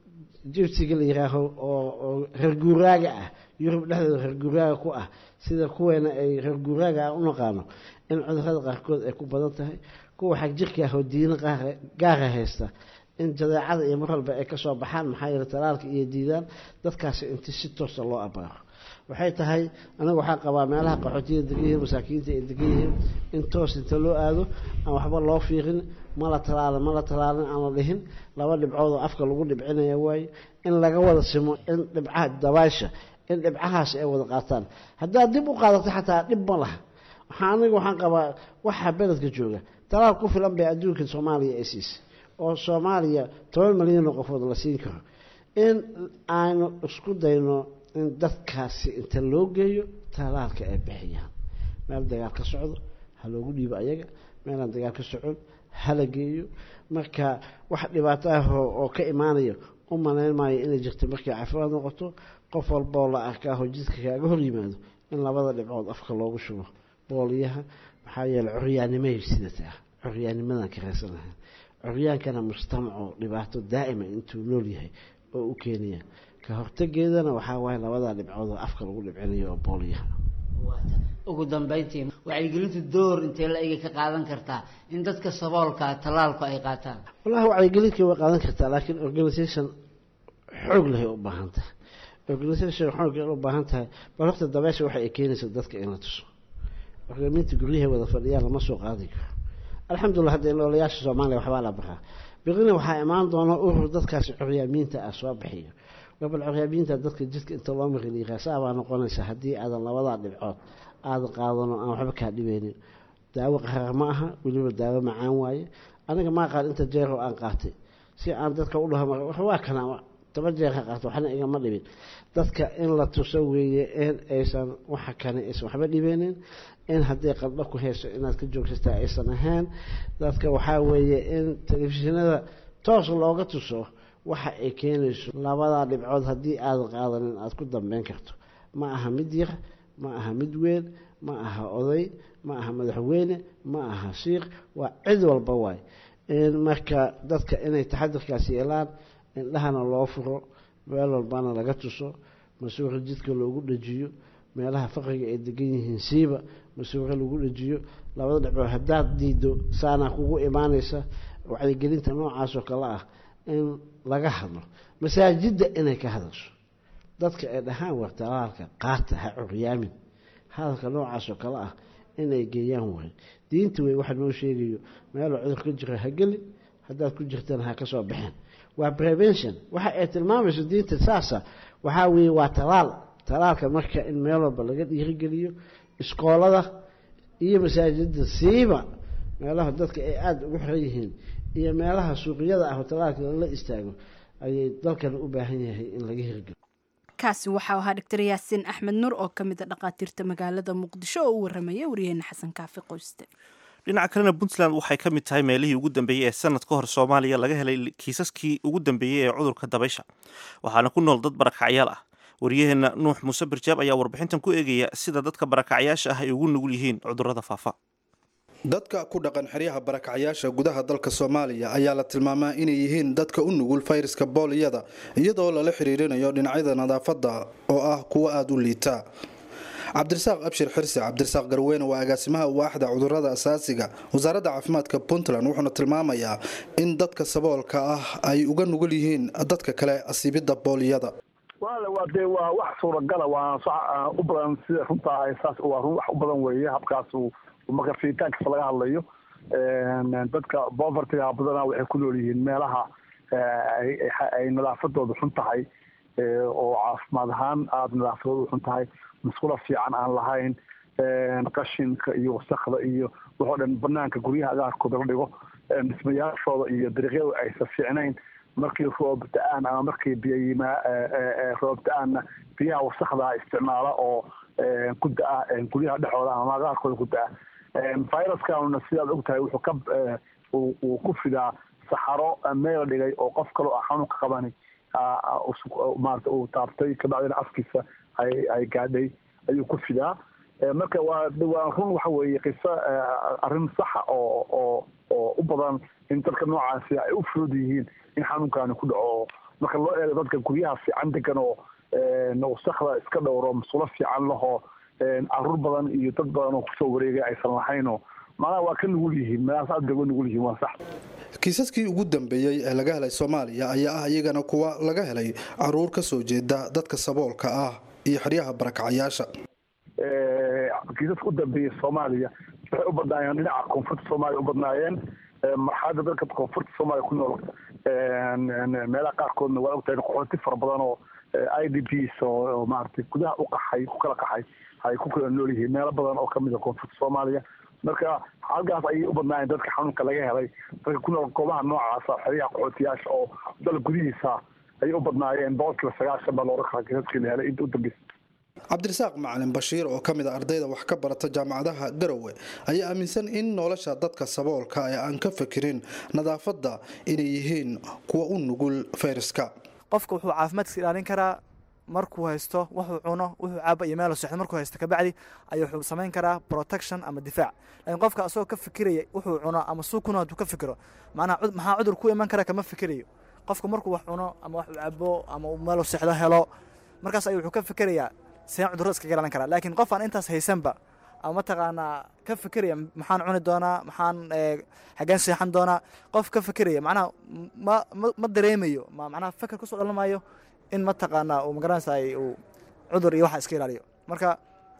Speaker 9: jibsiga la yihaaho oo oo reer guuraaga ah yurub dhexdeeda reer guuraaga ku ah sida kuweena ay reer guuraaga ah u naqaano in cudurrada qaarkood ay ku badan tahay kuwa xag jirka ah oo diino qaar gaara haysta in jadeecada iyo mar walba ay kasoo baxaan maxaa yeele talaalka iyo diidaan dadkaasi inti si toosa loo abaaro waxay tahay aniga waxaa qabaa meelaha qaxootiya degan yihiin masaakiinta ay degan yihiin in toos inta loo aado aan waxba loo fiirin ma la talaalin ma la talaalin aan la dhihin laba dhibcood oo afka lagu dhibcinaya waaye in laga wada simo in dhibcaha dabaasha in dhibcahaas ay wada qaataan haddaad dib u qaadato xataa dhib ma laha waxaa aniga waxaan qabaa waxaa beledka jooga talaal ku filan bay adduunka soomaaliya ay siisay oo soomaaliya toban milyan oo qofood la siin karo in aynu isku dayno in dadkaasi inta loo geeyo talaalka ay bixiyaan meel dagaal ka socdo ha loogu dhiibo ayaga meelaan dagaal ka socon hala geeyo marka wax dhibaato ah oo ka imaanayo u malayn maayo inay jirto markay caafimaad noqoto qof walboo la arkaaho jidka kaaga hor yimaado in labada dhibcood afka loogu shubo booliyaha maxaa yeele curyaanimay sidataa curyaanimadan ka reesanahay curyaankana mujtamaco dhibaato daa'ima intuu nool yahay oo u keenaya ka hortageedana waxaa waaye labadaa dhibcood oo afka lagu dhibcinayo oo booliyaha
Speaker 5: ugu dambeyntii wacyigelintu door intee la ega ka qaadan kartaa in dadka saboolka tallaalku ay qaataan
Speaker 9: wallahi wacyigelinka way qaadan kartaa laakiin organisation xoog lahay u baahan tahay organisation xoog u baahan tahay bal horta dabeesha waxa ay keenaysa dadka in la tuso hogaamiinta guryaha wada fadhiyaan lama soo qaadi karo alxamdulillah hadda noolayaasha soomaaliya waxbaa la baraa biqina waxaa imaan doona urur dadkaasi curyaamiinta ah soo bixiyo gobol curyaamiinta dadka jidka inta loo mariliiraa saabaa noqonaysa haddii aadan labadaa dhibcood aadan qaadano aan waxba kaa dhibeynin daawo qarar ma aha weliba daawo macaan waaye aniga maa qaad inta jeer oo aan qaatay si aan dadka u dhaho waa kana toban jeer ha qaato waxna igama dhibin dadka in la tuso weeye in aysan waxa kane aysan waxba dhibeynin in hadday qaldho ku hayso inaad ka joogsataa aysan ahayn dadka waxaa weeye in telefishinada toos looga tuso waxa ay keenayso labadaa dhibcood haddii aadan qaadanin aada ku dambeyn karto ma aha mid yar ma aha mid weyn ma aha oday ma aha madaxweyne ma aha shiikh waa cid walba waay marka dadka inay taxadirkaas yeelaan indhahana loo furo meel walbana laga tuso masuura jidka loogu dhajiyo meelaha faqriga ay degan yihiin siiba masuura lagu dhajiyo labada dhibcood haddaad diido saanaa kugu imaanaysa wacyigelinta noocaasoo kale ah in laga hadlo masaajidda inay ka hadasho dadka ay dhahaan war talaalka qaata ha curyaamin hadalka noocaasoo kale ah inay geeyaan waay diinta wey waxa noo sheegayo meeloo cudur ka jiro ha gelin haddaad ku jirtana ha ka soo baxeen waa prevention waxa ay tilmaamayso diinta saasa waxaa weeye waa talaal talaalka marka in meel walba laga dhiirigeliyo iskoolada iyo masaajida siiba meelaha dadka ay aada ugu xiran yihiin iyo meelaha suuqyada ah hotelaalka la istaago ayay dalkan u baahan yahay in laga hirgelo
Speaker 2: kaasi waxau ahaa doctor yaasiin axmed nur oo ka mid a dhakhaatiirta magaalada muqdisho oo u waramaya waryaheena xasan kaafi qoyste
Speaker 1: dhinaca kalena puntland waxay ka mid tahay meelihii ugu dambeeyey ee sanad ka hor soomaaliya laga helay kiisaskii ugu dambeeyey ee cudurka dabaysha waxaana ku nool dad barakacyaal ah waryaheena nuux muuse birjaab ayaa warbixintan ku eegaya sida dadka barakacyaasha ah ay ugu nugul yihiin cudurrada faafa
Speaker 10: dadka ku dhaqan xeryaha barakacyaasha gudaha dalka soomaaliya ayaa la tilmaamaa inay yihiin dadka u nugul fayraska booliyada iyadoo lala xiriirinayo dhinacyada nadaafadda oo ah kuwo aada u liita cabdirasaaq abshir xirsi cabdirasaaq garweyne waa agaasimaha waaxda cudurada asaasiga wasaaradda caafimaadka puntland wuxuuna tilmaamayaa in dadka saboolka ah ay uga nugul yihiin dadka kale asiibidda booliyada
Speaker 11: wale waa dee waa wax suuragala waa u badan sida runtaa saas waa run wax u badan weeye habkaas marka fiitaankiisa laga hadlayo dadka bovertiga badana waxay ku nool yihiin meelaha ay nadaafadooda xun tahay oo caafimaad ahaan aada nadaafadooda xun tahay masqula fiican aan lahayn qashinka iyo wasakda iyo waxoo dhan banaanka guryaha agaarkooda la dhigo dhismayaashooda iyo dariiqyada aysan fiicnayn markii roob da-aan ama markii biyoyimaa roob da-aanna biyaha wasakda isticmaala oo ku da-a guryaha dhexooda ama agaarkooda ku da-a viruskanuna sidaad ogtahay wuxuu ka uu ku fidaa saxaro meel dhigay oo qof kaloo ah xanuunka qabani maarata uu taabtay kabacdina afkiisa ay ay gaadhay ayuu ku fidaa marka waa waa run waxa weeye qiso arrin saxa oo oo oo u badan in dadka noocaasi ay u fudud yihiin in xanuunkani ku dhaco marka loo eego dadka guryaha fiican degan oo wasakda iska dhowro masulo fiican lahoo caruur badan iyo dad badan oo kusoo wareegay aysan lahaynoo macnaha waa ka nugul yihiin meelahaas aad bay uga nugul yihiin waa sax
Speaker 10: kiisaskii ugu dambeeyey ee laga helay soomaaliya ayaa ah iyagana kuwa laga helay caruur ka soo jeeda dadka saboolka ah iyo xeryaha barakacyaasha
Speaker 11: kiisaska u dambeeyey soomaaliya waxay u badnaayeen dhinaca koonfurta soomaaliya u badnaayeen marxalada dadka koonfurta soomaaliya ku nool meelaha qaarkoodna waa ogtahay qaxooti fara badan oo i d ps oo maaragtay gudaha u qaxay ku kala qaxay ay ku kala nool yihiin meelo badan oo kamid a koonfurta soomaaliya marka halkaas ayay u badnaayeen dadka xanuunka laga helay dadka ku nool goobaha noocaasa xeryaha qaxootiyaasha oo dal gudihiisa ayay u badnaayeen boqolkiiba sagaashan baa looga kala kiisaskii la helay inta u dambeysa
Speaker 10: cabdirasaaq macalin bashiir oo ka mid a ardayda wax ka barata jaamacadaha garowe ayaa aaminsan in nolosha dadka saboolka ee aan ka fakirin nadaafadda inay yihiin kuwa u nugul fayraska
Speaker 12: qofka wuxuu caafimaadkiisa ilaalin karaa markuu haysto wuxuu cuno wuxuu caaba iyo meel sexdo markuu haysto kabacdi ayuu wuxuu samayn karaa protection ama difaac laakiin qofka asagoo ka fikiraya wuxuu cuno ama suu kuno hadduu ka fikiro macnaha maxaa cudur ku iman kara kama fikirayo qofka markuu wax cuno ama wax uu cabo ama uu meel sexdo helo markaas ayuu wuxuu ka fikirayaa seen cudurrada iskaga ilaalin karaa laakiin qof aan intaas haysanba ama mataqaanaa ka fikiraya maxaan cuni doonaa maxaan xageen seexan doonaa qof ka fikiraya macnaha ma ma ma dareemayo ma macnaha fikir kusoo dhalamayo in mataqaanaa uu magaranaysa uu cudur iyo waxa iska ilaaliyo marka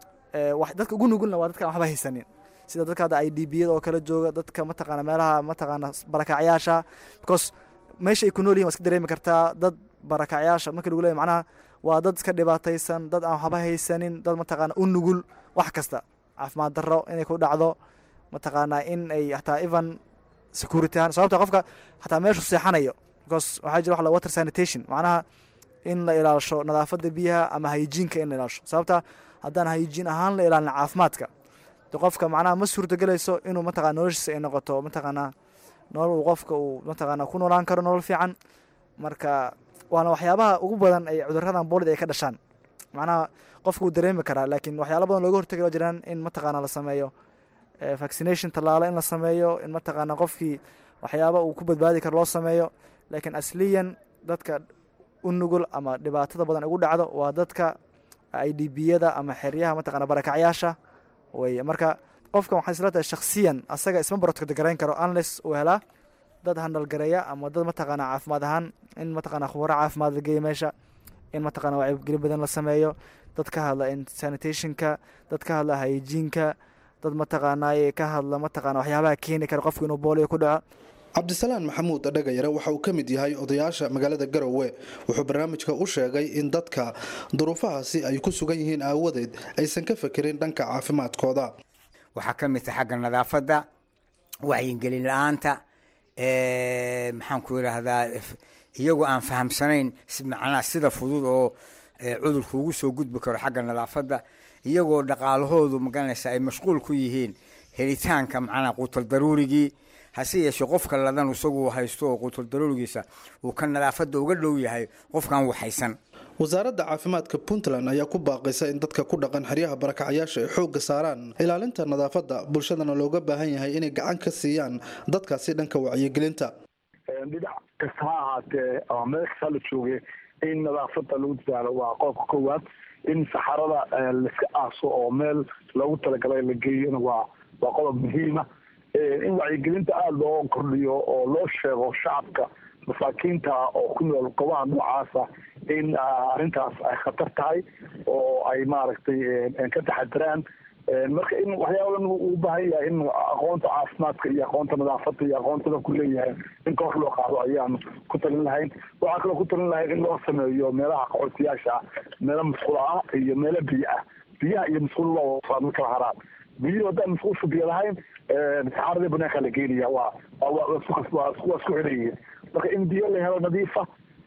Speaker 12: dadka ugu nugulna waa dadka aan waxba haysanin sida dadka hadda i d b yada oo kala jooga dadka mataqaana meelaha mataqaana barakacyaasha because meesha ay ku nool yihin waa iska dareemi kartaa dad barakacyaasha marka lagu leeyahy macnaha waa dad iska dhibaataysan dad aan waxba haysanin dad mataqaana u nugul wax kasta caafimaad darro inay ku dhacdo mataqaanaa in ay hataa even security ahaan sababta qofka hataa meeshu seexanayo because waxaa jira wax la water sanitation macnaha in la ilaalisho nadaafadda biyaha ama hygiinka in la ilaalisho sababta haddaan hygiin ahaan la ilaalin caafimaadka de qofka macnaha ma suurtagelayso inuu mataqana noloshiisa ay noqoto mataqaanaa nolol uu qofka uu mataqaana ku noolaan karo nolol fiican marka waana waxyaabaha ugu badan ay cuduradan boolid ay ka dhashaan macnaha qofka uu dareemi karaa laakiin waxyaala badan looga hortagi jiraan in mataqaana la sameeyo vaccination tallaalo in la sameeyo in mataqaana qofkii waxyaaba uu ku badbaadi karo loo sameeyo laakiin asliyan dadka u nugul ama dhibaatada badan ugu dhacdo waa dadka i d b yada ama xeryaha mataqana barakacyaasha weye marka qofkan waxay isla tahay shakhsiyan asaga isma barotgarayn karo unless uu helaa dad handalgareeya ama dad mataqaana caafimaad ahaan in mataqana khubaro caafimaad la geeyo meesha in mataqana wacyigelin badan la sameeyo dad ka hadla sanitationka dad ka hadla hygiinka dad mataqaanaa ka hadla mataqana waxyaabaha keeni kara qofku inuu booliyo ku dhaco
Speaker 10: cabdisalaan maxamuud dhagayare waxa uu ka mid yahay odayaasha magaalada garowe wuxuu barnaamijka u sheegay in dadka duruufahaasi ay ku sugan yihiin aawadeed aysan ka fekerin dhanka caafimaadkooda
Speaker 13: waxaa ka mid tahay xagga nadaafadda wacyigelin la-aanta maxaan ku yidhaahdaa iyagoo aan fahamsanayn macnaha sida fudud oo cudurku ugu soo gudbi karo xagga nadaafadda iyagoo dhaqaalahoodu magaranaysa ay mashquul ku yihiin helitaanka macnaha quutal daruurigii hase yeeshee qofka ladan isagu haysto oo quutal daruurigiisa uu ka nadaafadda uga dhow yahay qofkan waxaysan
Speaker 10: wasaaradda caafimaadka puntland ayaa ku baaqaysa in dadka ku dhaqan xeryaha barakacayaasha ay xoogga saaraan ilaalinta nadaafadda bulshadana looga baahan yahay inay gacan ka siiyaan dadkaasi dhanka wacyigelinta
Speaker 11: dhinac kasta ha ahaatee ama meel kasta la jooge in nadaafadda lagu dadaalo waa qodobka koowaad in saxarada laiska aaso oo meel loogu talagalay la geeyona waa waa qodob muhiima in wacyigelinta aada loo kordhiyo oo loo sheego shacabka masaakiinta oo ku nool gobaha noocaasa in arrintaas ay khatar tahay oo ay maaragtay ka taxadiraan marka in waxyaabadan uu baahan yahay in aqoonta caafimaadka iyo aqoonta nadaafadda iyo aqoontada ku leeyahay in kor loo qaado ayaanu ku talin lahayn waxaa kaloo ku talin lahayn in loo sameeyo meelaha qaxootiyaasha ah meelo musqulo ah iyo meelo biyo ah biyaha iyo musqulo loo ma kala haraan biyuhu haddaan musqusha biyo lahayn saxaaradii banaanka la geenaya waa waa isku xidhayihiin marka in biyo la helo nadiifa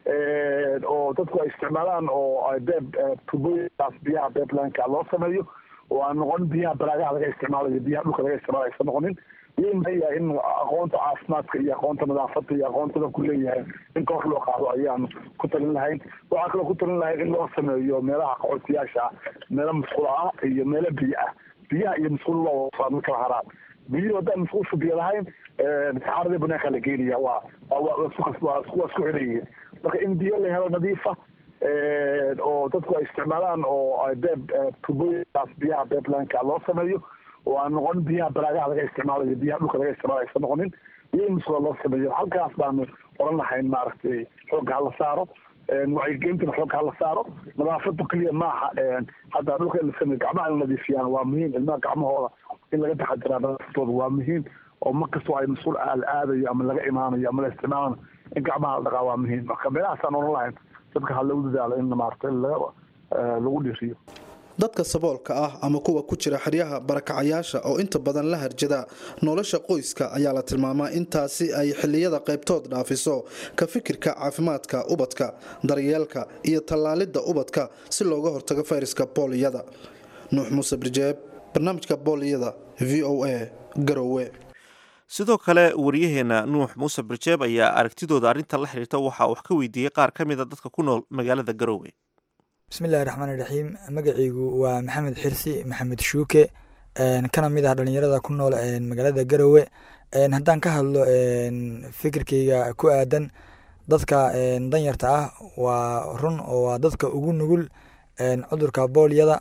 Speaker 11: oo dadku ay isticmaalaan oo beeb tubooyinkaas biyaha beeblanka loo sameeyo oo aan noqon biyaha baraagaha laga isticmaalayo biyaha dhulka laga isticmaalayo aysan noqonin iyo maya in aqoonta caafimaadka iyo aqoonta nadaafadda iyo aqoontada ku leeyahay in kor loo qaado ayaanu ku talin lahayn waxaa kaloo ku talin lahayn in loo sameeyo meelaha qaxootiyaasha ah meelo musqulo ah iyo meelo biyo ah biyaha iyo musqulo loo ma kala haraan biyuhu haddaan musqusha biyo lahayn saxaaradii banaanka la geenaya waa waa isku xidhayihiin marka in biyo la helo nadiifa oo dadku ay isticmaalaan oo beeb tubooyinkaas biyaha beeblanka loo sameeyo oo aan noqon biyaha baraagaha laga isticmaalayo biyaha dhulka laga isticmaalayo aysan noqonin iyo musqula loo sameeyo halkaas baanu oran lahayn maaragtay xoogga hala saaro wacyigelintana xoogga hala saaro nadaafadu keliya maaha hadda dhulka la sameeyo gacmaha la nadiifiyaan waa muhiim ilmaha gacmahooda in laga taxadiraa nadaafadooda waa muhiim oo mar kastoo ay mas-uul la aadayo ama laga imaanayo ama la isticmaalayo in gacmaha la dhaqaa waa muhiim marka meelahaasaan oran lahayn dadka ha lagu dadaalo in maaragtay lagu dhiriyo
Speaker 10: dadka saboolka ah ama kuwa ku jira xeryaha barakacayaasha oo inta badan la harjada nolosha qoyska ayaa la tilmaamaa intaasi ay xiliyada qaybtood dhaafiso ka fikirka caafimaadka ubadka daryeelka iyo tallaalidda ubadka si looga hortago fayraska booliyada nuux muuse birjeeb barnaamijka booliyada v o a garowe
Speaker 1: sidoo kale waryaheena nuux muuse birjeeb ayaa aragtidooda arrintan la xiriirta waxaa wax ka weydiiyey qaar ka mid a dadka ku nool magaalada garowe
Speaker 14: bismillahi raxmaan iraxiim magacaygu waa maxamed xirsi maxamed shuuke kana mid ah dhalinyarada ku nool magaalada garowe haddaan ka hadlo fikirkeyga ku aadan dadka danyarta ah waa run oo waa dadka ugu nugul cudurka boolyada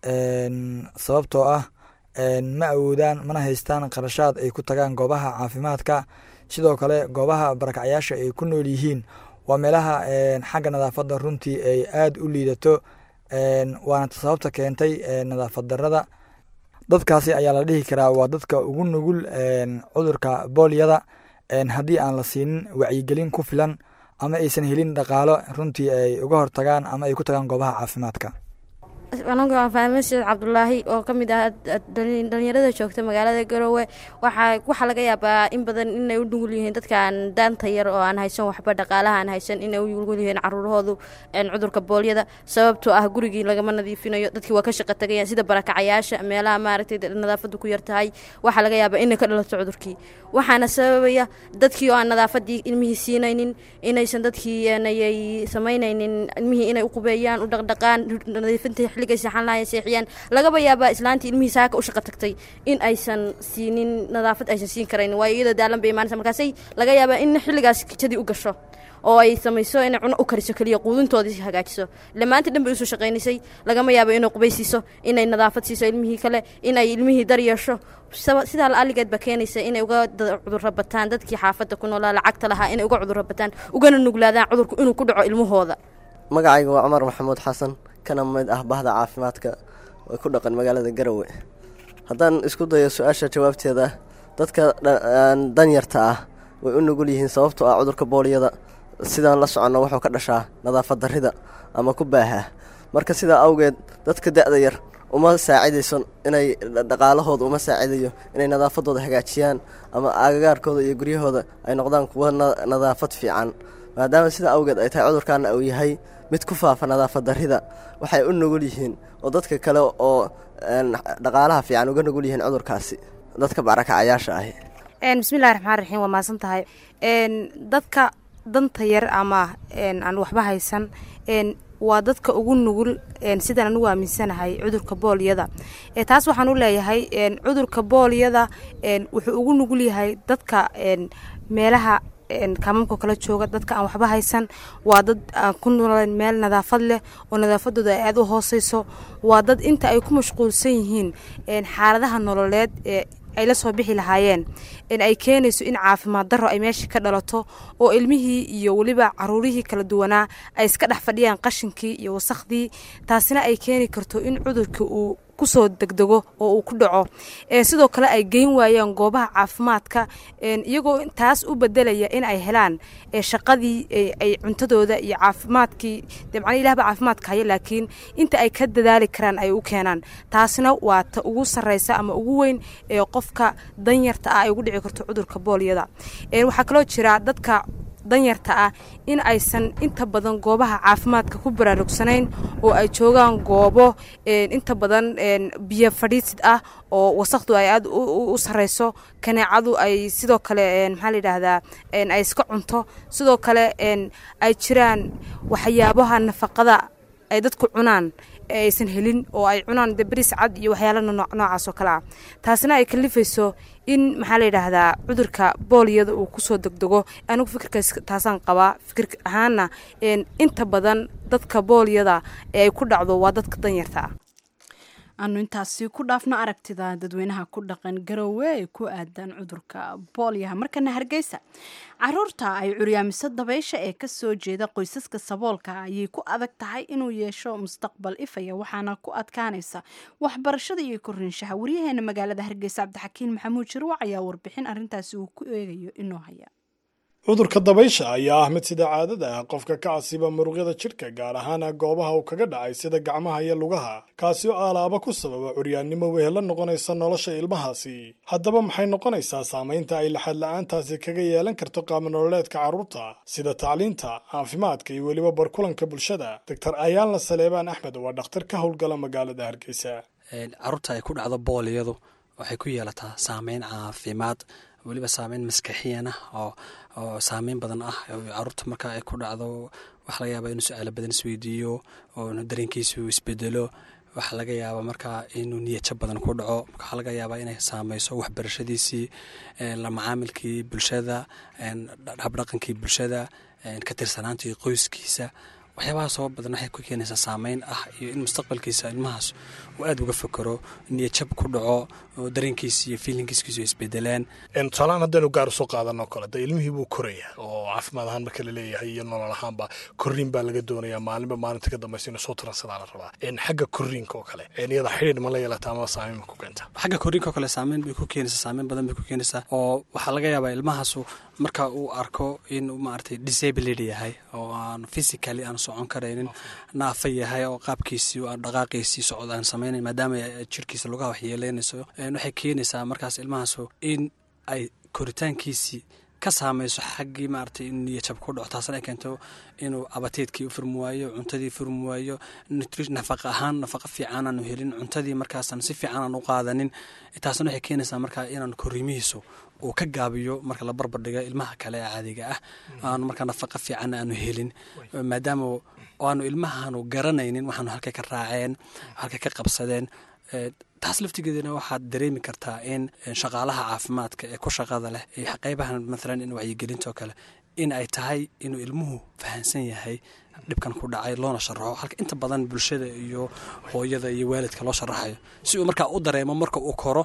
Speaker 14: sababtoo ah ma awoodaan mana haystaan qarashaad ay ku tagaan goobaha caafimaadka sidoo kale goobaha barakacyaasha ay ku nool yihiin waa meelaha xagga nadaafadda runtii ay aada u liidato waana sababta keentay nadaafad darada dadkaasi ayaa la dhihi karaa waa dadka ugu nugul cudurka boolyada haddii aan la siinin wacyigelin ku filan ama aysan helin dhaqaalo runtii ay uga hortagaan ama ay ku tagaan goobaha caafimaadka
Speaker 15: anigu waa fahme sheekh cabdulaahi oo ka mid ah dhalinyarada joogta magaalada garowe waxaa waxaa laga yaabaa in badan inay u nugul yihiin dadkaan daanta yar oo aan haysan waxba dhaqaalaha aan haysan inay u nugul yihiin caruurahoodu cudurka boolyada sababtoo ah gurigii lagama nadiifinayo dadkii waa ka shaqo tagayaan sida barakacayaasha meelaha maaragtay nadaafadu ku yar tahay waxaa laga yaabaa inay ka dhalato cudurkii waxaana sababaya dadkii oo aan nadaafadii ilmihii siinaynin inaysan dadkii ayay samaynaynin ilmihii inay u qubeeyaan u dhaqdhaqaan nadiifinta xilligay seexan lahayn seexiyaan lagaba yaabaa islaantii ilmihii saaka u shaqo tagtay in aysan siinin nadaafad aysan siin karayn waayo iyadoo daalan bay imaanaysa markaasay laga yaabaa in xilligaas kijadii u gasho oo ay samayso inay cuno u kariso keliya quudintoodii hagaajiso ile maanta dhan bay usoo shaqaynaysay lagama yaabo inay qubaysiiso inay nadaafad siiso ilmihii kale inay ilmihii dar yeesho sidaa la-aligeed baa keenaysa inay uga cudurro bataan dadkii xaafadda ku noolaa lacagta lahaa inay uga cudurro bataan ugana nuglaadaan cudurku inuu ku dhaco ilmahooda
Speaker 16: magacayga waa cumar maxamuud xasan kana mid ah bahda caafimaadka oo ku dhaqan magaalada garowe haddaan isku dayo su-aasha jawaabteeda dadka danyarta ah way u nugul yihiin sababtoo ah cudurka booliyada sidaan la soconno wuxuu ka dhashaa nadaafad darrida ama ku baaha marka sidaa awgeed dadka da-da yar uma saacidayso inay dhaqaalahooda uma saacidayo inay nadaafadooda hagaajiyaan ama agagaarkooda iyo guryahooda ay noqdaan kuwa nadaafad fiican maadaama sida awgeed ay tahay cudurkaana uu yahay mid ku faafa nadaafad darrida waxay u nugul yihiin oo dadka kale oo dhaqaalaha fiican uga nugul yihiin cudurkaasi dadka barakacayaasha ahi
Speaker 17: bismillahi raxmaan raxiim waa mahadsan tahay dadka danta yar ama aan waxba haysan waa dadka ugu nugul sidaan anugu aaminsanahay cudurka boolyada taas waxaan u leeyahay cudurka boolyada wuxuu ugu nugul yahay dadka meelaha kaamamka kala jooga dadka aan waxba haysan waa dad aan ku nooleen meel nadaafad leh oo nadaafadooda ay aada u hooseyso waa dad inta ay ku mashquulsan yihiin xaaladaha nololeed ee ay la soo bixi lahaayeen in ay keenayso in caafimaad darro ay meesha ka dhalato oo ilmihii iyo weliba caruurihii kala duwanaa ay iska dhex fadhiyaan qashinkii iyo wasakhdii taasina ay keeni karto in cudurka uu kusoo degdego oo uu ku dhaco sidoo kale ay geyn waayaan goobaha caafimaadka iyagoo taas u bedelaya in ay helaan shaqadii ay cuntadooda iyo caafimaadkii de macnaa ilahba caafimaadka haya laakiin inta ay ka dadaali karaan ay u keenaan taasina waa ta ugu sarreysa ama ugu weyn ee qofka danyarta ah ay ugu dhici karto cudurka boolyada waxaa kaloo jira dadka danyarta ah in aysan inta badan goobaha caafimaadka ku baraarugsanayn oo ay joogaan goobo inta badan biyo fadhiisid ah oo wasaqdu ay aada u sareyso kaneecadu ay sidoo kale maxaa layidhaahdaa ay iska cunto sidoo kale ay jiraan waxyaabaha nafaqada ay dadku cunaan aysan helin oo ay cunaan de bris cad iyo waxyaala noocaas oo kale ah taasina ay kalifayso in maxaa la yidhaahdaa cudurka booliyada uu kusoo degdego anigu fikirkaas taasaan qabaa fikir ahaana inta badan dadka booliyada ee ay ku dhacdo waa dadka danyarta ah
Speaker 2: aanu intaasi ku dhaafno aragtida dadweynaha ku dhaqan garowe ee ku aadan cudurka boolyaha markana hargeysa caruurta ay curyaamiso dabaysha ee kasoo jeeda qoysaska saboolka ayay ku adag tahay inuu yeesho mustaqbal ifaya waxaana ku adkaanaysa waxbarashada iyo korinshaha waryaheena magaalada hargeysa cabdixakiin maxamuud shirwac ayaa warbixin arintaasi uu ku eegayo inoo haya
Speaker 18: cudurka dabaysha ayaa ah mid sida caadada ah qofka ka casiba muruqyada jidhka gaar ahaana goobaha uu kaga dhacay sida gacmaha iyo lugaha kaasi oo aalaaba ku sababa curyaannimo wehela noqonaysa nolosha ilmahaasi haddaba maxay noqonaysaa saamaynta ay laxad la-aantaasi kaga yeelan karto qaabnololeedka carruurta sida tacliinta caafimaadka iyo weliba barkulanka bulshada doctor ayaalna saleebaan axmed waa dhakhtar ka howlgala magaalada hargeysa
Speaker 19: carruurta ay ku dhacdo booliyadu waxay ku yeelataa saameyn caafimaad weliba saameyn maskaxiyan ah oo oo saameyn badan ah caruurta marka ay ku dhacdo waxaa laga yaaba inuu su-aalo badan isweydiiyo oo dareenkiisu isbedelo waxaa laga yaabaa markaa inuu niyadjab badan ku dhaco waxaa laga yaabaa inay saameyso waxbarashadiisii la macaamilkii bulshada habdhaqankii bulshada ka tirsanaantii qoyskiisa waxyaabahaas oo badan waxay ku keenaysaa saameyn ah iyo in mustaqbalkiisa ilmahaas uu aada uga fekero niyadjab ku dhaco oo dareenkiisa iyo fiilinkiiskiisu isbedelaan
Speaker 18: tusaalahaan haddaynu gaar usoo qaadanoo kale de ilmihii buu koraya oo caafimaad ahaan marka la leeyahay iyo nolol ahaanba korriin baa laga doonayaa maalinba maalinta ka dambaysa inuu soo tiransadaa la rabaa xagga korriinka oo kale iyada xidhiidh ma la yeelata ama saameyn ma ku keenta
Speaker 19: xagga korriinka oo kale saameyn bay ku keenaysaa saameyn badan bay ku keenaysaa oo waxaa laga yaabaa ilmahaasu marka uu arko inuu maaragtay disabilid yahay oo aan physically aan socon karaynin naafa yahay oo qaabkiisii aan dhaqaaqiisii socod aan samaynayn maadaama jirkiisa lugaha wax yeeleynayso waxay keenaysaa markaas ilmahaasu in ay koritaankiisii ka saameyso xaggii maaragtay in niyajab ku dhaco taasna ay keento inuu abateedkii u furmi waayo cuntadii furmi waayo nafaqa ahaan nafaqa fiican aanu helin cuntadii markaasaan si fiican aan u qaadanin taasna waxay keenaysaa markaa inaan korimihiisu uu ka gaabiyo marka la barbardhiga ilmaha kale ee caadiga ah aanu markaa nafaqa fiican aanu helin maadaama aanu ilmahaanu garanaynin waxaanu halkay ka raaceen halkay ka qabsadeen taas laftigeedana waxaad dareemi kartaa in shaqaalaha caafimaadka ee ku shaqada leh qeybahan maalan in wacyigelintoo kale in ay tahay inuu ilmuhu fahansan yahay dhibkan ku dhacay loona sharaxo halka inta badan bulshada iyo hooyada iyo waalidka loo sharaxayo si uu markaa u dareemo marka uu koro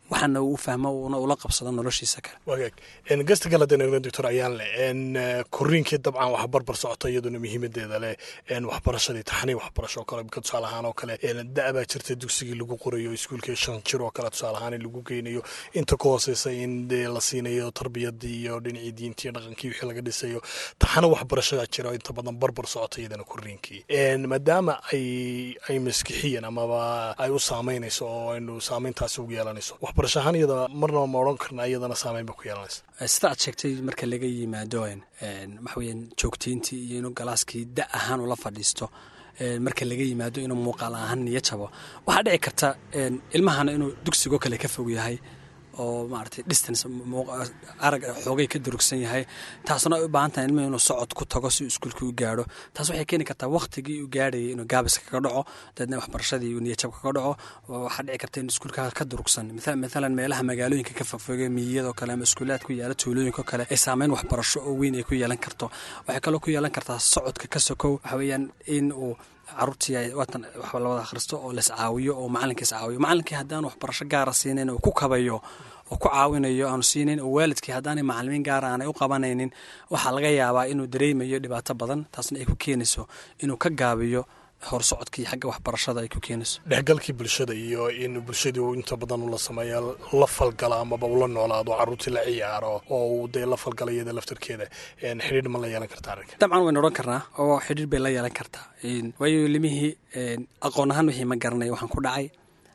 Speaker 19: waxaana uu fahmo uuna ula qabsado noloshiisa kale
Speaker 18: wagaag gasta kale haddaan eegno doctor ayaanle koriinkii dabcan wax barbar socota iyaduna muhiimadeeda leh waxbarashadii taxanii waxbarasho oo kale ka tusaale ahaan oo kale da baa jirta dugsigii lagu qorayo iskuulkii shan jir oo kale tusaale ahaan in lagu geynayo inta ka hooseysa in dee la siinayo tarbiyadii iyo dhinacii diintii iyo dhaqankii wixii laga dhisayo taxana waxbarashada jira inta badan barbar socota iyadana koriinkii maadaama ay ay maskixiyan amaba ay u saameynayso oo aynu saameyntaasi ugu yeelanayso waxbarasho ahaan iyada marnaba ma odhan karna iyadana saameyn ba ku yeelanaysa
Speaker 19: sida aad sheegtay marka laga yimaado waxaweyaan joogtayntii iyo inuu galaaskii da ahaan ula fadhiisto marka laga yimaado inuu muuqaal ahaan niyo jabo waxaa dhici karta ilmahana inuu dugsigoo kale ka fog yahay oo maaragtay distance arag xoogay ka durugsan yahay taasna ay u baahan tahay ilmuhu inuu socod ku tago si uu iskuulka u gaadho taas waxay keeni kartaa waktigii uu gaadhayay inuu gaabis kaga dhaco dabeedna waxbarashadii uu niyajab kaga dhaco waxaa dhici karta in iskuulka ka durugsan mathalan meelaha magaalooyinka ka fogfoge miyiyadoo kale ama iskuulaad ku yaala tuulooyinko kale ay saameyn waxbarasho oo weyn ay ku yeelan karto waxay kaloo ku yeelan kartaa socodka ka sokow waxa weeyaan in uu caruurtii waatan waxba la wada akhristo oo las caawiyo oo macalinkii is caawiyo macalinkii haddaan waxbarasho gaara siinayn oo ku kabayo oo ku caawinayo aanu siinayn oo waalidkii haddaanay macalimiin gaara aanay u qabanaynin waxaa laga yaabaa inuu dareemayo dhibaato badan taasna ay ku keenayso inuu ka gaabiyo horsocodkii xagga waxbarashada ay ku keenayso
Speaker 18: dhexgalkii bulshada iyo in bulshadii uu inta badan ula sameeya la falgala amaba ula noolaado caruurtii la ciyaaro oo uu dee la falgala iyada laftarkeeda xidhiidh ma la yeelan karta arrinka
Speaker 19: dabcan waynu odhan karnaa oo xidhiidh bay la yeelan kartaa waayo limihii aqoon ahaan wixii ma garanay waxaan ku dhacay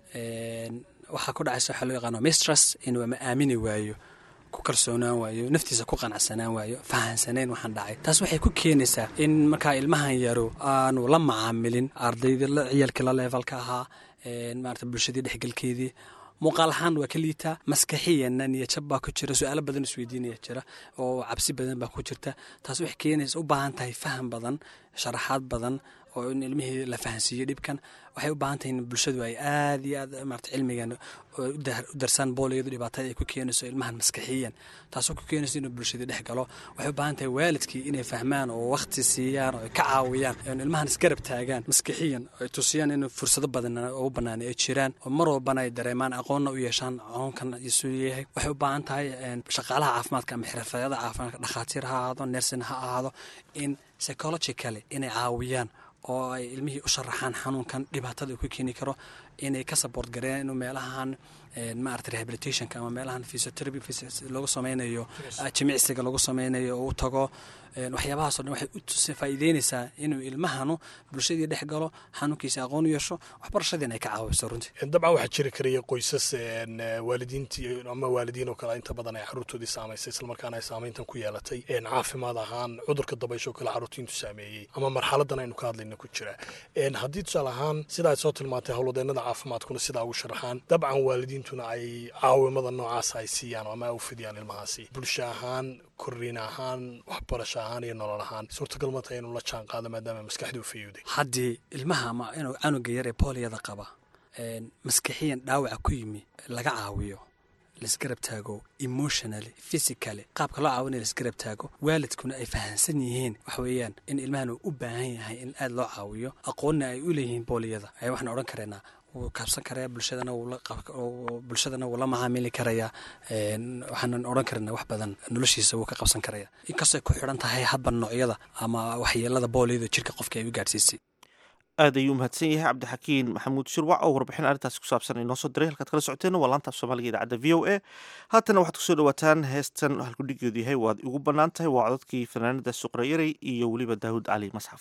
Speaker 19: waxaa ku dhacaysa waxaa loo yaqaano mistress inuu ma aamini waayo ku kalsoonaan waayo naftiisa ku qanacsanaan waayo fahansanayn waxaan dhacay taas waxay ku keenaysaa in markaa ilmahan yaro aanu la macaamilin ardaydii ciyaalkii la leefalka ahaa maarata bulshadii dhexgalkeedii muuqaal ahaan waa ka liitaa maskaxiyanna niyajab baa ku jira su-aalo badan isweydiinaya jira oo cabsi badan baa ku jirta taas waxay keenaysa u baahan tahay faham badan sharaxaad badan oo in ilmihii la fahansiiyo dhibkan waxay u baahan tahay in bulshadu ay aad iyo aad maarata cilmigan u darsaan booliyadu dhibaatada ay ku keenayso ilmahan maskaxiyan taasoo ku keenayso inuu bulshadii dhex galo waxay u baahan tahay waalidkii inay fahmaan oo wakhti siiyaan oo ay ka caawiyaan ilmahan isgarab taagaan maskaxiyan oo ay tusiyaan in fursado badan ugu banaanay ay jiraan oo mar walbana ay dareemaan aqoonna u yeeshaan aqoonkan isuu yahay waxay u baahan tahay shaqaalaha caafimaadka ama xirfadada caafimaadka dhakhaatiir ha ahaado nersin ha ahaado in psychologically inay caawiyaan oo ay ilmihii u sharaxaan xanuunkan dhibaatada uu ku keeni karo inay ka support gareeyaan inuu meelahan maarata rehabilitationka ama meelahan physiotherapy lagu sameynayo jimicsiga lagu sameynayo oo u tago waxyaabahaasoo dhan waxay u faa'iideynaysaa inuu ilmahanu bulshadii dhex galo xanuunkiisa aqoon u yeesho waxbarashadiina ay ka caawiso runtii
Speaker 18: dabcan waxaa jiri karaya qoysas waalidiintii ama waalidiin oo kale inta badan ay caruurtoodii saamaysay islamarkaana ay saameyntan ku yeelatay caafimaad ahaan cudurka dabaysho kale caruurtiintu saameeyey ama marxaladan aynu ka hadlayna ku jira haddii tusaale ahaan sida ay soo tilmaantay howlwadeenada caafimaadkuna sidaa ugu sharaxaan dabcan waalidiintuna ay caawimada noocaasa ay siiyaan ama u fidiyaan ilmahaasi bulsho ahaan korriin ahaan waxbarasho ahaan iyo nolol ahaan suurtagal ma tahay inuu la jaan qaado maadaama maskaxdii u fayowday
Speaker 19: haddii ilmaha ama inuu canuga yar ee booliyada qaba maskaxiyan dhaawaca ku yimi laga caawiyo laisgarab taago emotionally physically qaabka loo caawinaya laisgarab taago waalidkuna ay fahansan yihiin waxa weeyaan in ilmahan uu u baahan yahay in aada loo caawiyo aqoonna ay u leeyihiin booliyada ayaa waxaan odhan kareynaa wuu kaabsan karaya bulshadana bulshadana wuu la macaamili karayaa waxaanan odhan karana wax badan noloshiisa wuu ka qabsan karaya inkastoo ay ku xidhan tahay hadba noocyada ama waxyeelada booliyada jirka qofka ay u gaadhsiisay
Speaker 1: aad ayuu umahadsan yahay cabdixakiin maxamuud shirwac oo warbixin arrintaasi ku saabsan inoo soo diray halkaad kala socoteen waa laanta af soomaaliga idaacadda v o a haatana waxaad kusoo dhawaataan heestan halkudhigeedu yahay waad igu bannaan tahay waa codadkii fanaanada suqrayarey iyo weliba daawud cali masxaf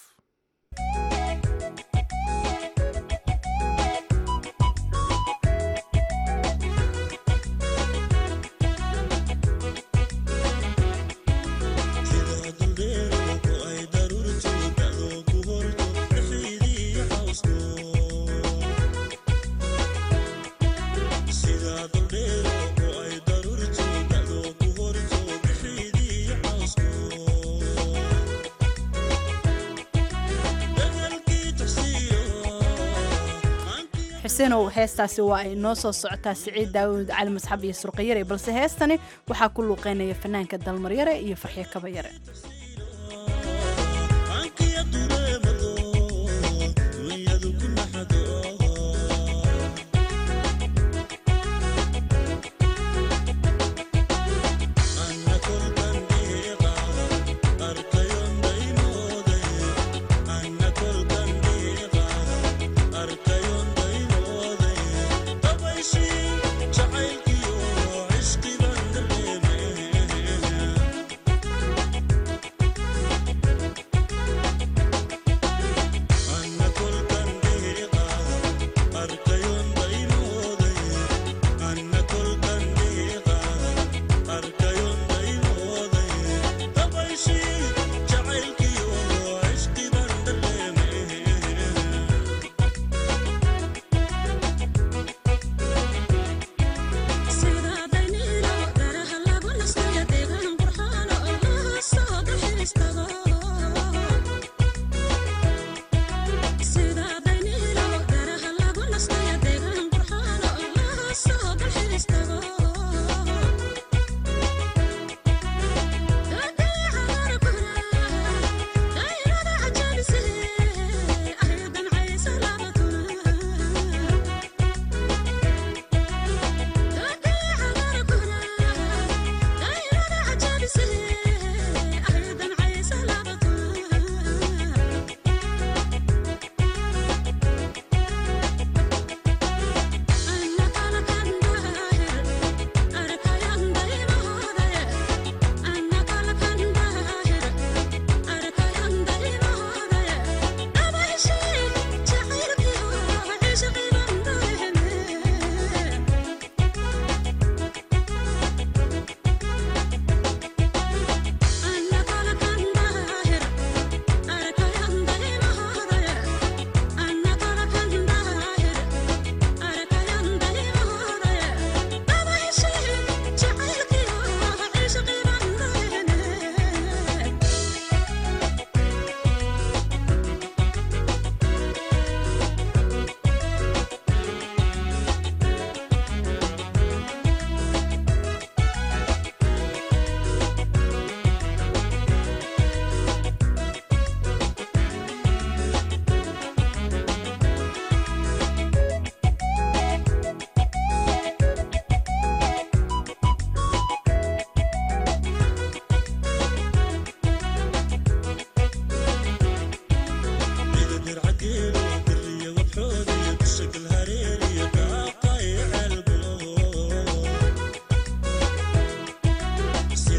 Speaker 2: xusenow heestaasi waa ay noo soo socotaa siciid daawud cali masxab iyo surqayare balse heestani waxaa ku luuqeynaya fanaanka dalmaryare iyo farxyo kabayare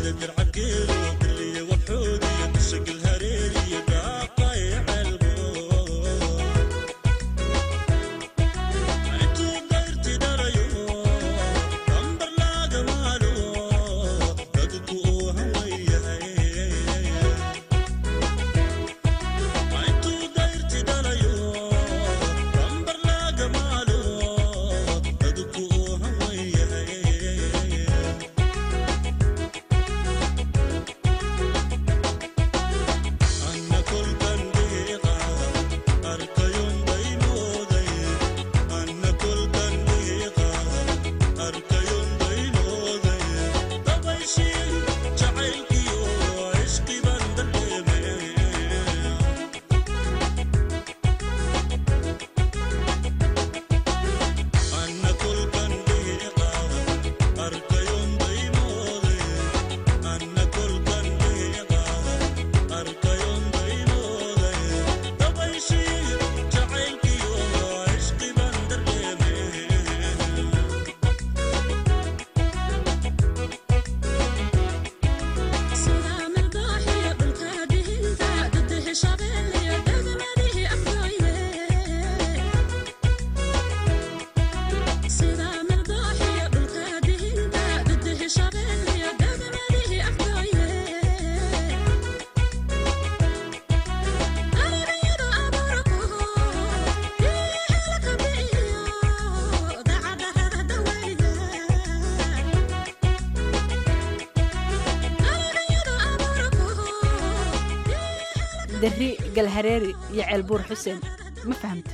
Speaker 2: dari galhareeri iyo ceelbuur xuseen ma fahamta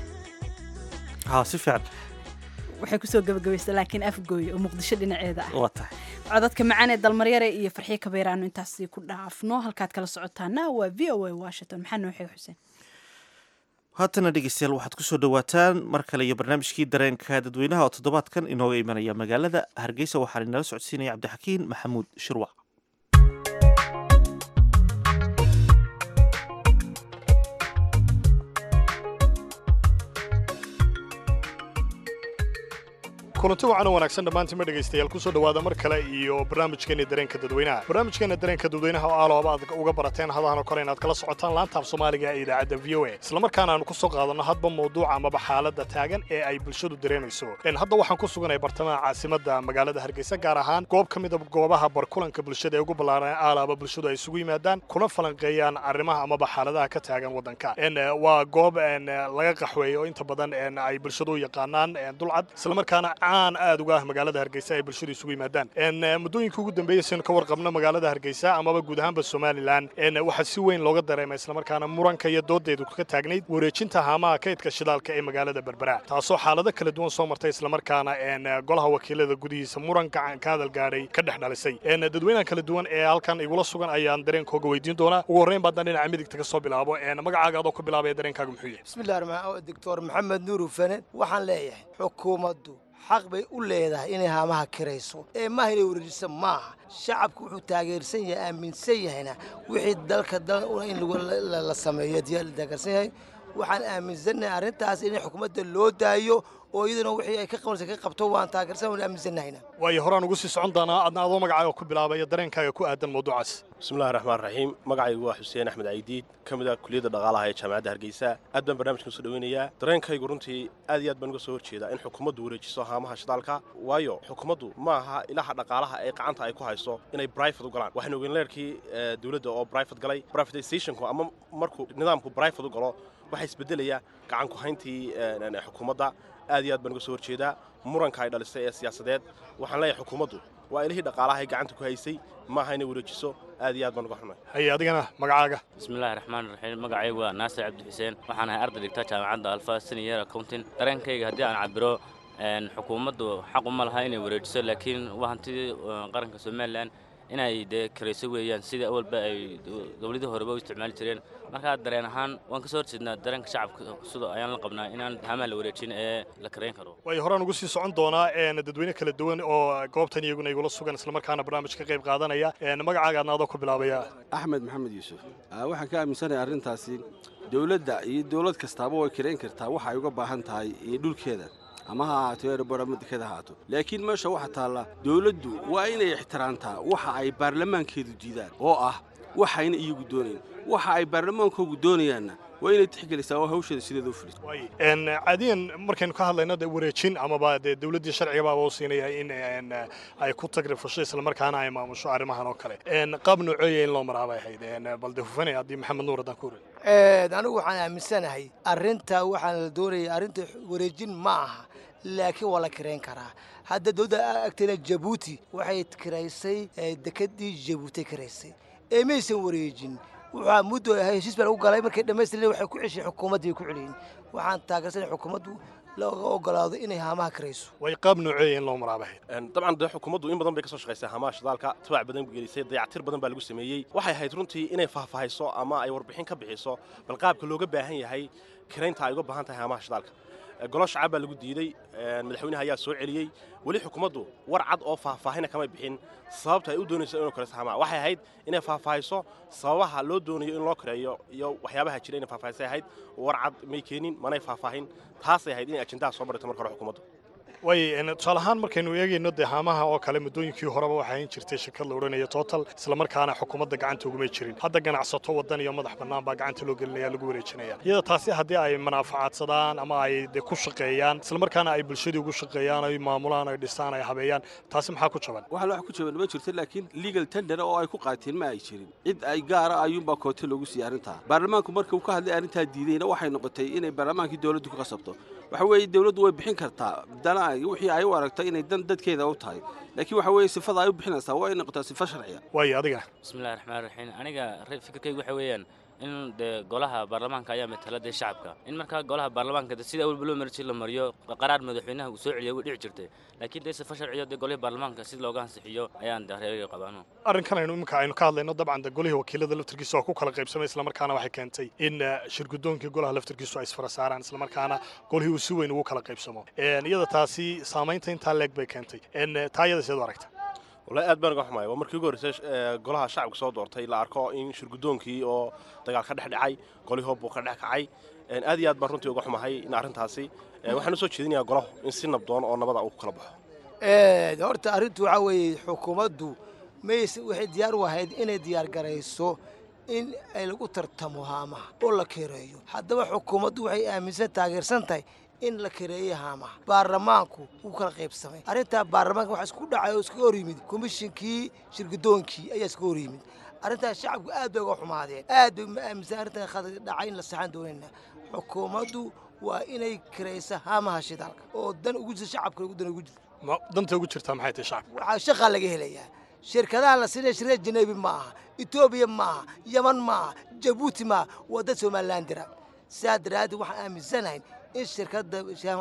Speaker 1: haa si fiican
Speaker 2: waxay kusoo gabagabaysa laakiin afgooy oo muqdisho dhinaceeda ah
Speaker 1: waa tahay
Speaker 2: codadka macaan ee dalmaryare iyo farxiyo kabeeraanu intaasi ku dhaafno halkaad kala socotaana waa v o a washington maxaa noo xeeg xuseen
Speaker 1: haatana dhegeystayaal waxaad kusoo dhawaataan mar kale iyo barnaamijkii dareenka dadweynaha oo toddobaadkan inooga imanaya magaalada hargeysa waxaan inala socodsiinaya cabdixakiin maxamuud shirwac
Speaker 18: kulanti wacan oo wanaagsan dhammaantiinma dhegaystayaal kusoo dhowaada mar kale iyo barnaamijkeena dareenka dadweynaha barnaamijkeena dareenka dadweynaha oo aalooba aad uga barateen hadahan oo kale inaad kala socotaan laantaaf soomaaliga ee idaacadda v o a islamarkaana aanu ku soo qaadanno hadba mawduuca amaba xaaladda taagan ee ay bulshadu dareemayso hadda waxaan ku suganay bartamaha caasimadda magaalada hargeysa gaar ahaan goob ka mida goobaha barkulanka bulshada ee ugu ballaaran aalaaba bulshadu ay isugu yimaadaan kuna falanqeeyaan arrimaha amaba xaaladaha ka taagan waddanka waa goob laga qaxweeyo oo inta badan ay bulshadu u yaqaanaan dulcad islamarkaana caan aad uga ah magaalada hargeysa ay bulshadu isugu yimaadaan muddooyinka ugu dambeeyey sinu ka warqabno magaalada hargeysa amaba guud ahaanba somalilan waxaa si weyn looga dareema islamarkaana muranka iyo doodeedu ka taagnayd wareejinta haamaha kaydka shidaalka ee magaalada berbera taasoo xaalado kala duwan soo martay islamarkaana golaha wakiilada gudihiisa muran gacan ka hadal gaadhay ka dhex dhalisay dadweynaha kala duwan ee halkan igula sugan ayaan dareenkooga weydiin doonaa ugu horreyn baadaan dhinaca midigta ka soo bilaabo magacaaga adoo ku bilaabaya dareenkaaga muxuu yahay
Speaker 20: bismillahi doctor maxamed nuur ufane waxaan leeyahay xukuumaddu xaq bay u leedahay inay haamaha kirayso ee maaha inay wareejiso maaha shacabku wuxuu taageersan yahay aaminsan yahayna wixii dalka in la sameeyo la taageersan yahay waxaan aaminsannahay arrintaas in xukuumadda loo daayo oo iyaduna wixii ay ka qabanaysa ka qabto waan taageersan waan aaminsannahayna
Speaker 18: waayo horaan ugu sii socon doonaa adna adoo magacaaga ku bilaabaya dareenkaaga ku aadan mawduucaas
Speaker 21: bismillahi raxmaan raxiim magacaygu waa xuseen axmed caydiid ka mid ah kuliyadda dhaqaalaha ee jaamacadda hargeysa aad baan barnamijkan usoo dhaweynayaa dareenkaygu runtii aad iyo aad baan uga soo horjeedaa in xukuumaddu wareejiso haamaha shidaalka waayo xukuumaddu ma aha ilaha dhaqaalaha ee gacanta ay ku hayso inay brifate u galaan waxaynu ogeyn leerkii dowladda oo brifate galay brifatizationku ama markuu nidaamku brifate u galo waxaa isbedelaya gacan ku hayntii xukuumadda aad iyo aad baan uga soo horjeedaa muranka ay dhalisay ee siyaasadeed waxaan leeyahay xukuumaddu waa ilihii dhaqaalaha ay gacanta ku haysay maaha inay wareejiso aad iyo aad baan uga xunay
Speaker 18: haye adigana magacaaga
Speaker 22: bismillahi raxmaan raxiim magacaygu waa naasir cabdi xuseen waxaan ahay arday dhigta jaamacadda alfa senior accounting dareenkayga haddii aan cabiro xukuumaddu xaq uma laha inay wareejiso laakiin waa hantidii qaranka somalilan inay dee karayso weeyaan sidii awalba ay dowladii horeba u isticmaali jireen markaa dareen ahaan waan ka soo horjeednaa dareenka shacabka sida ayaan la qabnaa inaan haamaha la wareejin ee la karayn karo
Speaker 18: waayo horaan ugu sii socon doonaa dadweyne kala duwan oo goobtan iyaguna igula sugan islamarkaana barnaamij ka qayb qaadanaya magacaaga adna adoo ku bilaabaya
Speaker 23: axmed maxamed yuusuf waxaan ka aaminsanahay arrintaasi dowladda iyo dowlad kastaaba way karayn kartaa waxa ay uga baahan tahay iyo dhulkeeda ama ha ahaato erebor ama deked ha ahaato laakiin meesha waxa taalla dowladdu waa inay ixtiraamtaa waxa ay baarlamaankeedu diidaan oo ah waxayna iyagu doonayn waxa ay baarlamaankoogu doonayaanna waa inay tixgelisaa oo hawsheeda sideeda u fuliso
Speaker 18: n caadiyan markaynu ka hadlayno de wareejin amaba dee dowladdii sharciga baaba u siinaya in n ay ku tagrifasho islamarkaana ay maamusho arrimahan oo kale n qaab nooceeya in loo maraa bay ahayd n bal de hufanay haddii maxamed nuur haddaan ku wareeg
Speaker 20: anigu waxaan aaminsanahay arrinta waxaan la doonaya arrinta wareejin ma aha laakiin waa la kirayn karaa hadda dowladda agteena jabuuti waxay kiraysay dekedii jabuuti kiraysay ee maysan wareejin waxaa muddo ahay heshiis baa lagu galay markay dhammaystireen waxay ku cesheen xukuumaddii ku celiyeen waxaan taageersanay xukuumaddu looga ogolaado inay haamaha kirayso
Speaker 18: way qaab nooceeya in loo maraa bay ahayd
Speaker 21: dabcan dee xukuumaddu in badan bay ka soo shaqaysay hamaha shidaalka tabac badan gelisay dayactir badan baa lagu sameeyey waxay ahayd runtii inay faahfaahayso ama ay warbixin ka bixiso bal qaabka looga baahan yahay kiraynta ay uga baahan tahay hamaha shidaalka golo shacab baa lagu diiday madaxweynaha ayaa soo celiyey weli xukuumaddu war cad oo faahfaahina kamay bixin sababta ay u doonayso inuu kirayso hamaha waxay ahayd inay faahfaahiso sababaha loo doonayo in loo kireeyo iyo waxyaabaha jira inay faahfaahisay ahayd war cad may keenin manay faahfaahin taasay ahayd inay ajendaha soo barito marka hore xukuumaddu
Speaker 18: way tusaale ahaan markaynu eegayno dee haamaha oo kale muddooyinkii horeba waxaa in jirtay shirkad la odhanaya total islamarkaana xukuumadda gacanta ugumay jirin hadda ganacsato waddan iyo madax bannaan baa gacanta loo gelinaya lagu wareejinaya iyada taasi haddii ay manaafacaadsadaan ama ay dee ku shaqeeyaan islamarkaana ay bulshadii ugu shaqeeyaan ay maamulaan ay dhisaan ay habeeyaan taasi maxaa ku jaban
Speaker 23: waxa wax ku jaban ma jirto laakiin legal tender oo ay ku qaateen ma ay jirin cid ay gaara ayuunbaa koote loogu siiyey arrintaa baarlamaanku marka uu ka hadlay arrintaa diidayna waxay noqotay inay baarlamaankii dowladdu ku qasabto waxa weeye dowladdu way bixin kartaa dana wixii ay u aragto inay dan dadkeeda u tahay laakiin waxa weeye sifada ay u bixinaysaa waa inay noqotaa sifo sharciya
Speaker 18: waayo adiga
Speaker 22: bismillahi raxmaan raxiim aniga fikirkaygu waxa weeyaan in dee golaha baarlamaanka ayaa matala dee shacabka in markaa golaha baarlamaanka de sida awalba loo marji la mariyo qaraar madaxweynaha uu soo celiyo way dhici jirtay laakiin dee sifo sharciyo dee golihii baarlamaanka si looga ansixiyo ayaan de reeriga qabaano
Speaker 18: arrinkan aynu iminka aynu ka hadlayno dabcan de golihii wakiilada laftarkiisa oo ku kala qaybsamay islamarkaana waxay keentay in shirgudoonkii golaha laftarkiisu ay isfara saaraan islamarkaana golihii uu si weyn ugu kala qaybsamo iyada taasi saamaynta intaa leeg bay keentay taa iyada siad u aragta
Speaker 21: wallahi aad baan uga xumaaya waa markii ugu horreysay golaha shacabka soo doortay la arko in shirgudoonkii oo dagaal ka dhex dhacay golihii buu ka dhex kacay aad iyo aad baan runtii uga xumahay in arrintaasi waxaan u soo jeedinayaa golahu in si nabdoon oo nabada uu ku kala baxo
Speaker 20: horta arrintu waxaa weeye xukuumaddu mays waxay diyaar u ahayd inay diyaar garayso in ay lagu tartamo haamaha oo la kereeyo haddaba xukuumaddu waxay aaminsan taageersan tahay in la kareeyey haamaha baarlamaanku wuu kala qaybsamay arrintaa baarlamaanka waxaa isku dhacay oo iskaga hor yimid komishinkii shirgudoonkii ayaa iskaga hor yimid arrintaas shacabku aad bay uga xumaadeen aad bay ma aaminsan arrintan khadar dhacay in la saxaan doonayna xukuumaddu waa inay karaysa haamaha shidaalka oo dan ugu jirta shacabka dan ugu jirta
Speaker 18: danta ugu jirtaa maxay tahay shacabka
Speaker 20: waxaa shaqaa laga helayaa shirkadaha la siinaya shirkada janeebi ma aha etoobiya ma aha yaman ma aha jabuuti ma aha waa dad somalilan dira sidaa daraaddeed waxaan aaminsanahay in shirkadda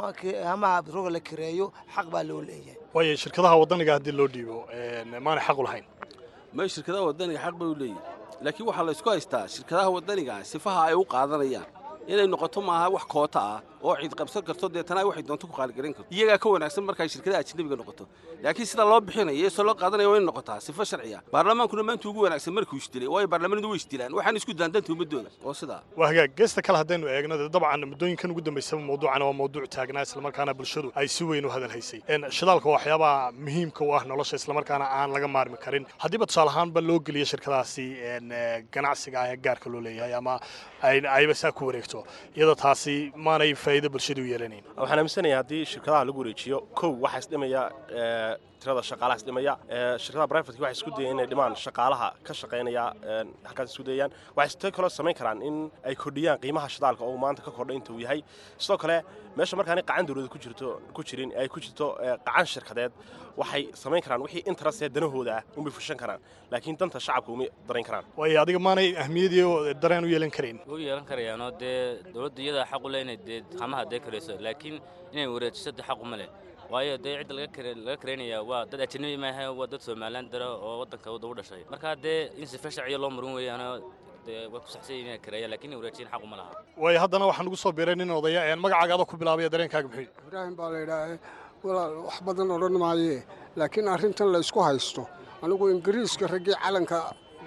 Speaker 20: hamaha roga la kireeyo xaq baa loo leeyahay
Speaker 18: waayo shirkadaha waddaniga haddii loo dhiibo maanay xaq u lahayn
Speaker 23: may shirkadaha waddaniga xaq bay u leeyihin laakiin waxaa la isku haystaa shirkadaha waddaniga sifaha ay u qaadanayaan inay noqoto maaha wax koota ah oo ciid qabsan karto deetana waxay doonto ku qaaligaran karto iyagaa ka wanaagsan markay shirkadaha ajnabiga noqoto laakiin sida loo bixinayo iyo sida loo qaadanaya waa in noqotaa sifo sharciya baarlamaankuna maanta ugu wanaagsan markuu isdilay waayo baarlamanadu way isdilaan waxaan isku dilaan danta ummadooda oo sidaa
Speaker 18: waa hagaag geesta kale haddaynu eegno dee dabcan muddooyinkan ugu dambaysaba mawduucan waa mawduuc taagnaa islamarkaana bulshadu ay si weyn u hadal haysay shidaalka waa waxyaabaha muhiimka u ah nolosha islamarkaana aan laga maarmi karin haddiiba tusaale ahaanba loo geliyo shirkadaasi ganacsiga ah ee gaarka loo leeyahay ama ayba saa ku wareegto iyada taasi maanay faa'iido bulshadu u yeelanayn
Speaker 21: waxaan aaminsanayaa haddii shirkadaha lagu wareejiyo kow waxaa isdhimaya tirada shaqaalaha isdhimaya shirkadaha brivatka waxay isku dayeen inay dhimaan shaqaalaha ka shaqaynaya halkaas isku dayayaan waxay sidoo kaloo samayn karaan in ay kordhiyaan qiimaha shidaalka oo maanta ka kordhay inta uu yahay sidoo kale meesha markaanay qacan dowlada ku jirto ku jirin ay ku jirto qacan shirkadeed waxay samayn karaan wixii interest ee danahooda ah unbay fushan karaan laakiin danta shacabka uma darayn karaan
Speaker 18: waayo adiga maanay ahmiyadii dareen u yeelan karayn
Speaker 22: u yeelan karayaanoo dee dowladda iyadaa xaq u leh inay dee hamaha dee karayso laakiin inay wareejiso dee xaq uma leh waayo dee cidda laga karaynaya waa dad ajnabi maaha waa dad somalilan dara oo waddanka wadda u dhashay markaa dee in sife sharciya loo marin weeyaanoo dee way ku saxsan yihin inay kareeyaan lakin inay wareejiyin xaq uma laha
Speaker 18: waayo haddana waxaan ugu soo biiray nin odaya magacaaga adoo ku bilaabaya dareenkaaga muxuu
Speaker 3: ibraahim baa la yidhaaha walaal wax badan odhan maayee laakiin arrintan la isku haysto anigu ingiriiska raggii calanka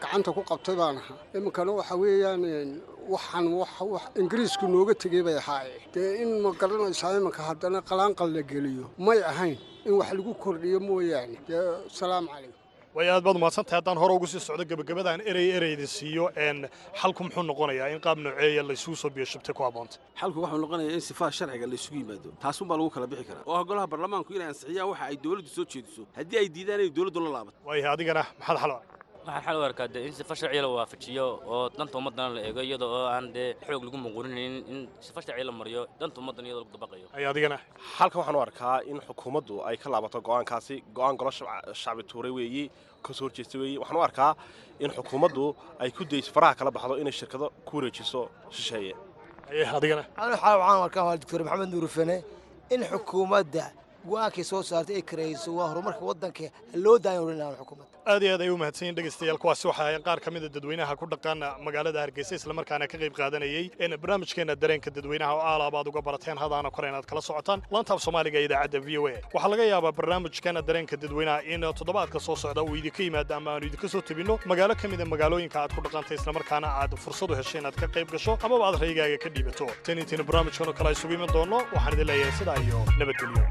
Speaker 3: gacanta ku qabtay baan ahaa iminkana waxa weeyaan waxaan wax ingiriisku nooga tegey bay ahaaye dee in ma garanaysaa iminka haddana qalaanqal la geliyo may ahayn in wax lagu kordhiyo mooyaane dee salaamu calaykum
Speaker 18: way aad baad umahadsantahay haddaan hore ugu sii socdo gebagabadaan erey ereyda siiyo n xalku muxuu noqonayaa in qaab nooceeya laysugu soo biyo shubtay ku habboonta
Speaker 23: xalku waxuu noqonayaa in sifaha sharciga laysugu yimaado taasunbaa lagu kala bixi karaa oo ah golaha baarlamaanku inay ansixiyaan waxa ay dowladdu soo jeediso haddii ay diidaan inay dowladdu la laabato
Speaker 18: waayahay adigana maxaad xal
Speaker 22: waxaan xal u arkaa dee in sifa sharciya la waafajiyo oo danta ummaddana la eego iyada oo aan dee xoog lagu muquurinaynin in sifa sharciya la mariyo danta ummaddan iyadoo lagu dabaqayo
Speaker 18: ay adigana
Speaker 21: halkan waxaan u arkaa in xukuumaddu ay ka laabato go'aankaasi go'aan golo shacbi tuuray weeyi ka soo horjeesta weeyi waxaan u arkaa in xukuumaddu ay ku dayso faraha kala baxdo inay shirkado ku wareejiso shisheeye
Speaker 18: adigana
Speaker 20: anu xaal waxaan arkaa waa doctor maxamed nuur fane in xukuumadda go-aankay soo saartay ay karayso waa horumarka waddanka loo daayan orinaan xukuumadda
Speaker 18: aad iyo aad ay u mahadsan yihin dhegaystayaal kuwaasi waxay ahaayeen qaar ka mid a dadweynaha ku dhaqan magaalada hargeysa islamarkaana ka qayb qaadanayey in barnaamijkeena dareenka dadweynaha oo aalaaba aad uga barateen hadaana kore inaad kala socotaan lantaab soomaaliga ee idaacadda v o a waxaa laga yaabaa barnaamijkeena dareenka dadweynaha in toddobaadka soo socda uu idinka yimaado ama aanu idinka soo tebinno magaalo ka mid a magaalooyinka aad ku dhaqantay islamarkaana aad fursad u heshay inaad ka qayb gasho amaba aad raygaaga ka dhiibato tan intiina barnaamijkan oo kale isugu iman doonno waxaan idin leeyahay sidaa iyo nabadgelyo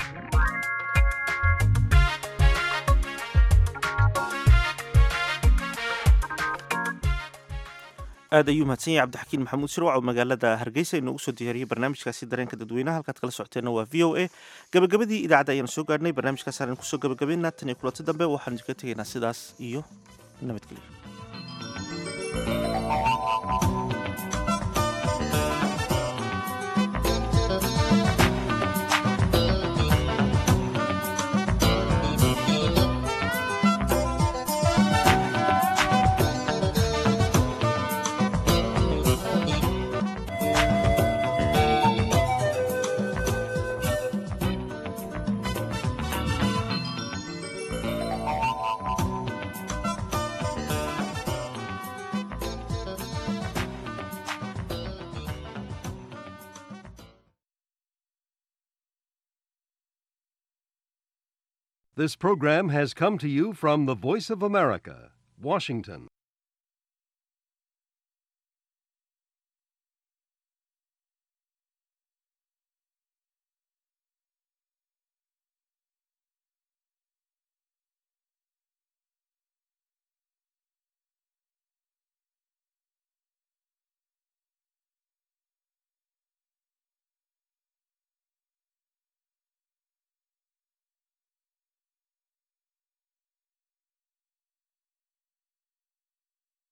Speaker 1: aad ayuu mahadsan yahay cabdixakiin maxamuud shirwac oo magaalada hargeysa inoogu soo diyaariyey barnaamijkaasi dareenka dadweynaha halkaad kala socoteenna waa v o a gabagabadii idaacadda ayaanu soo gaadhnay barnaamijkaas aan kusoo gabagabaynaa tan iyo kulanti dambe waxaanu idinka tegaynaa sidaas iyo nabadgelyo
Speaker 4: This program has come to you from the Voice of America, Washington.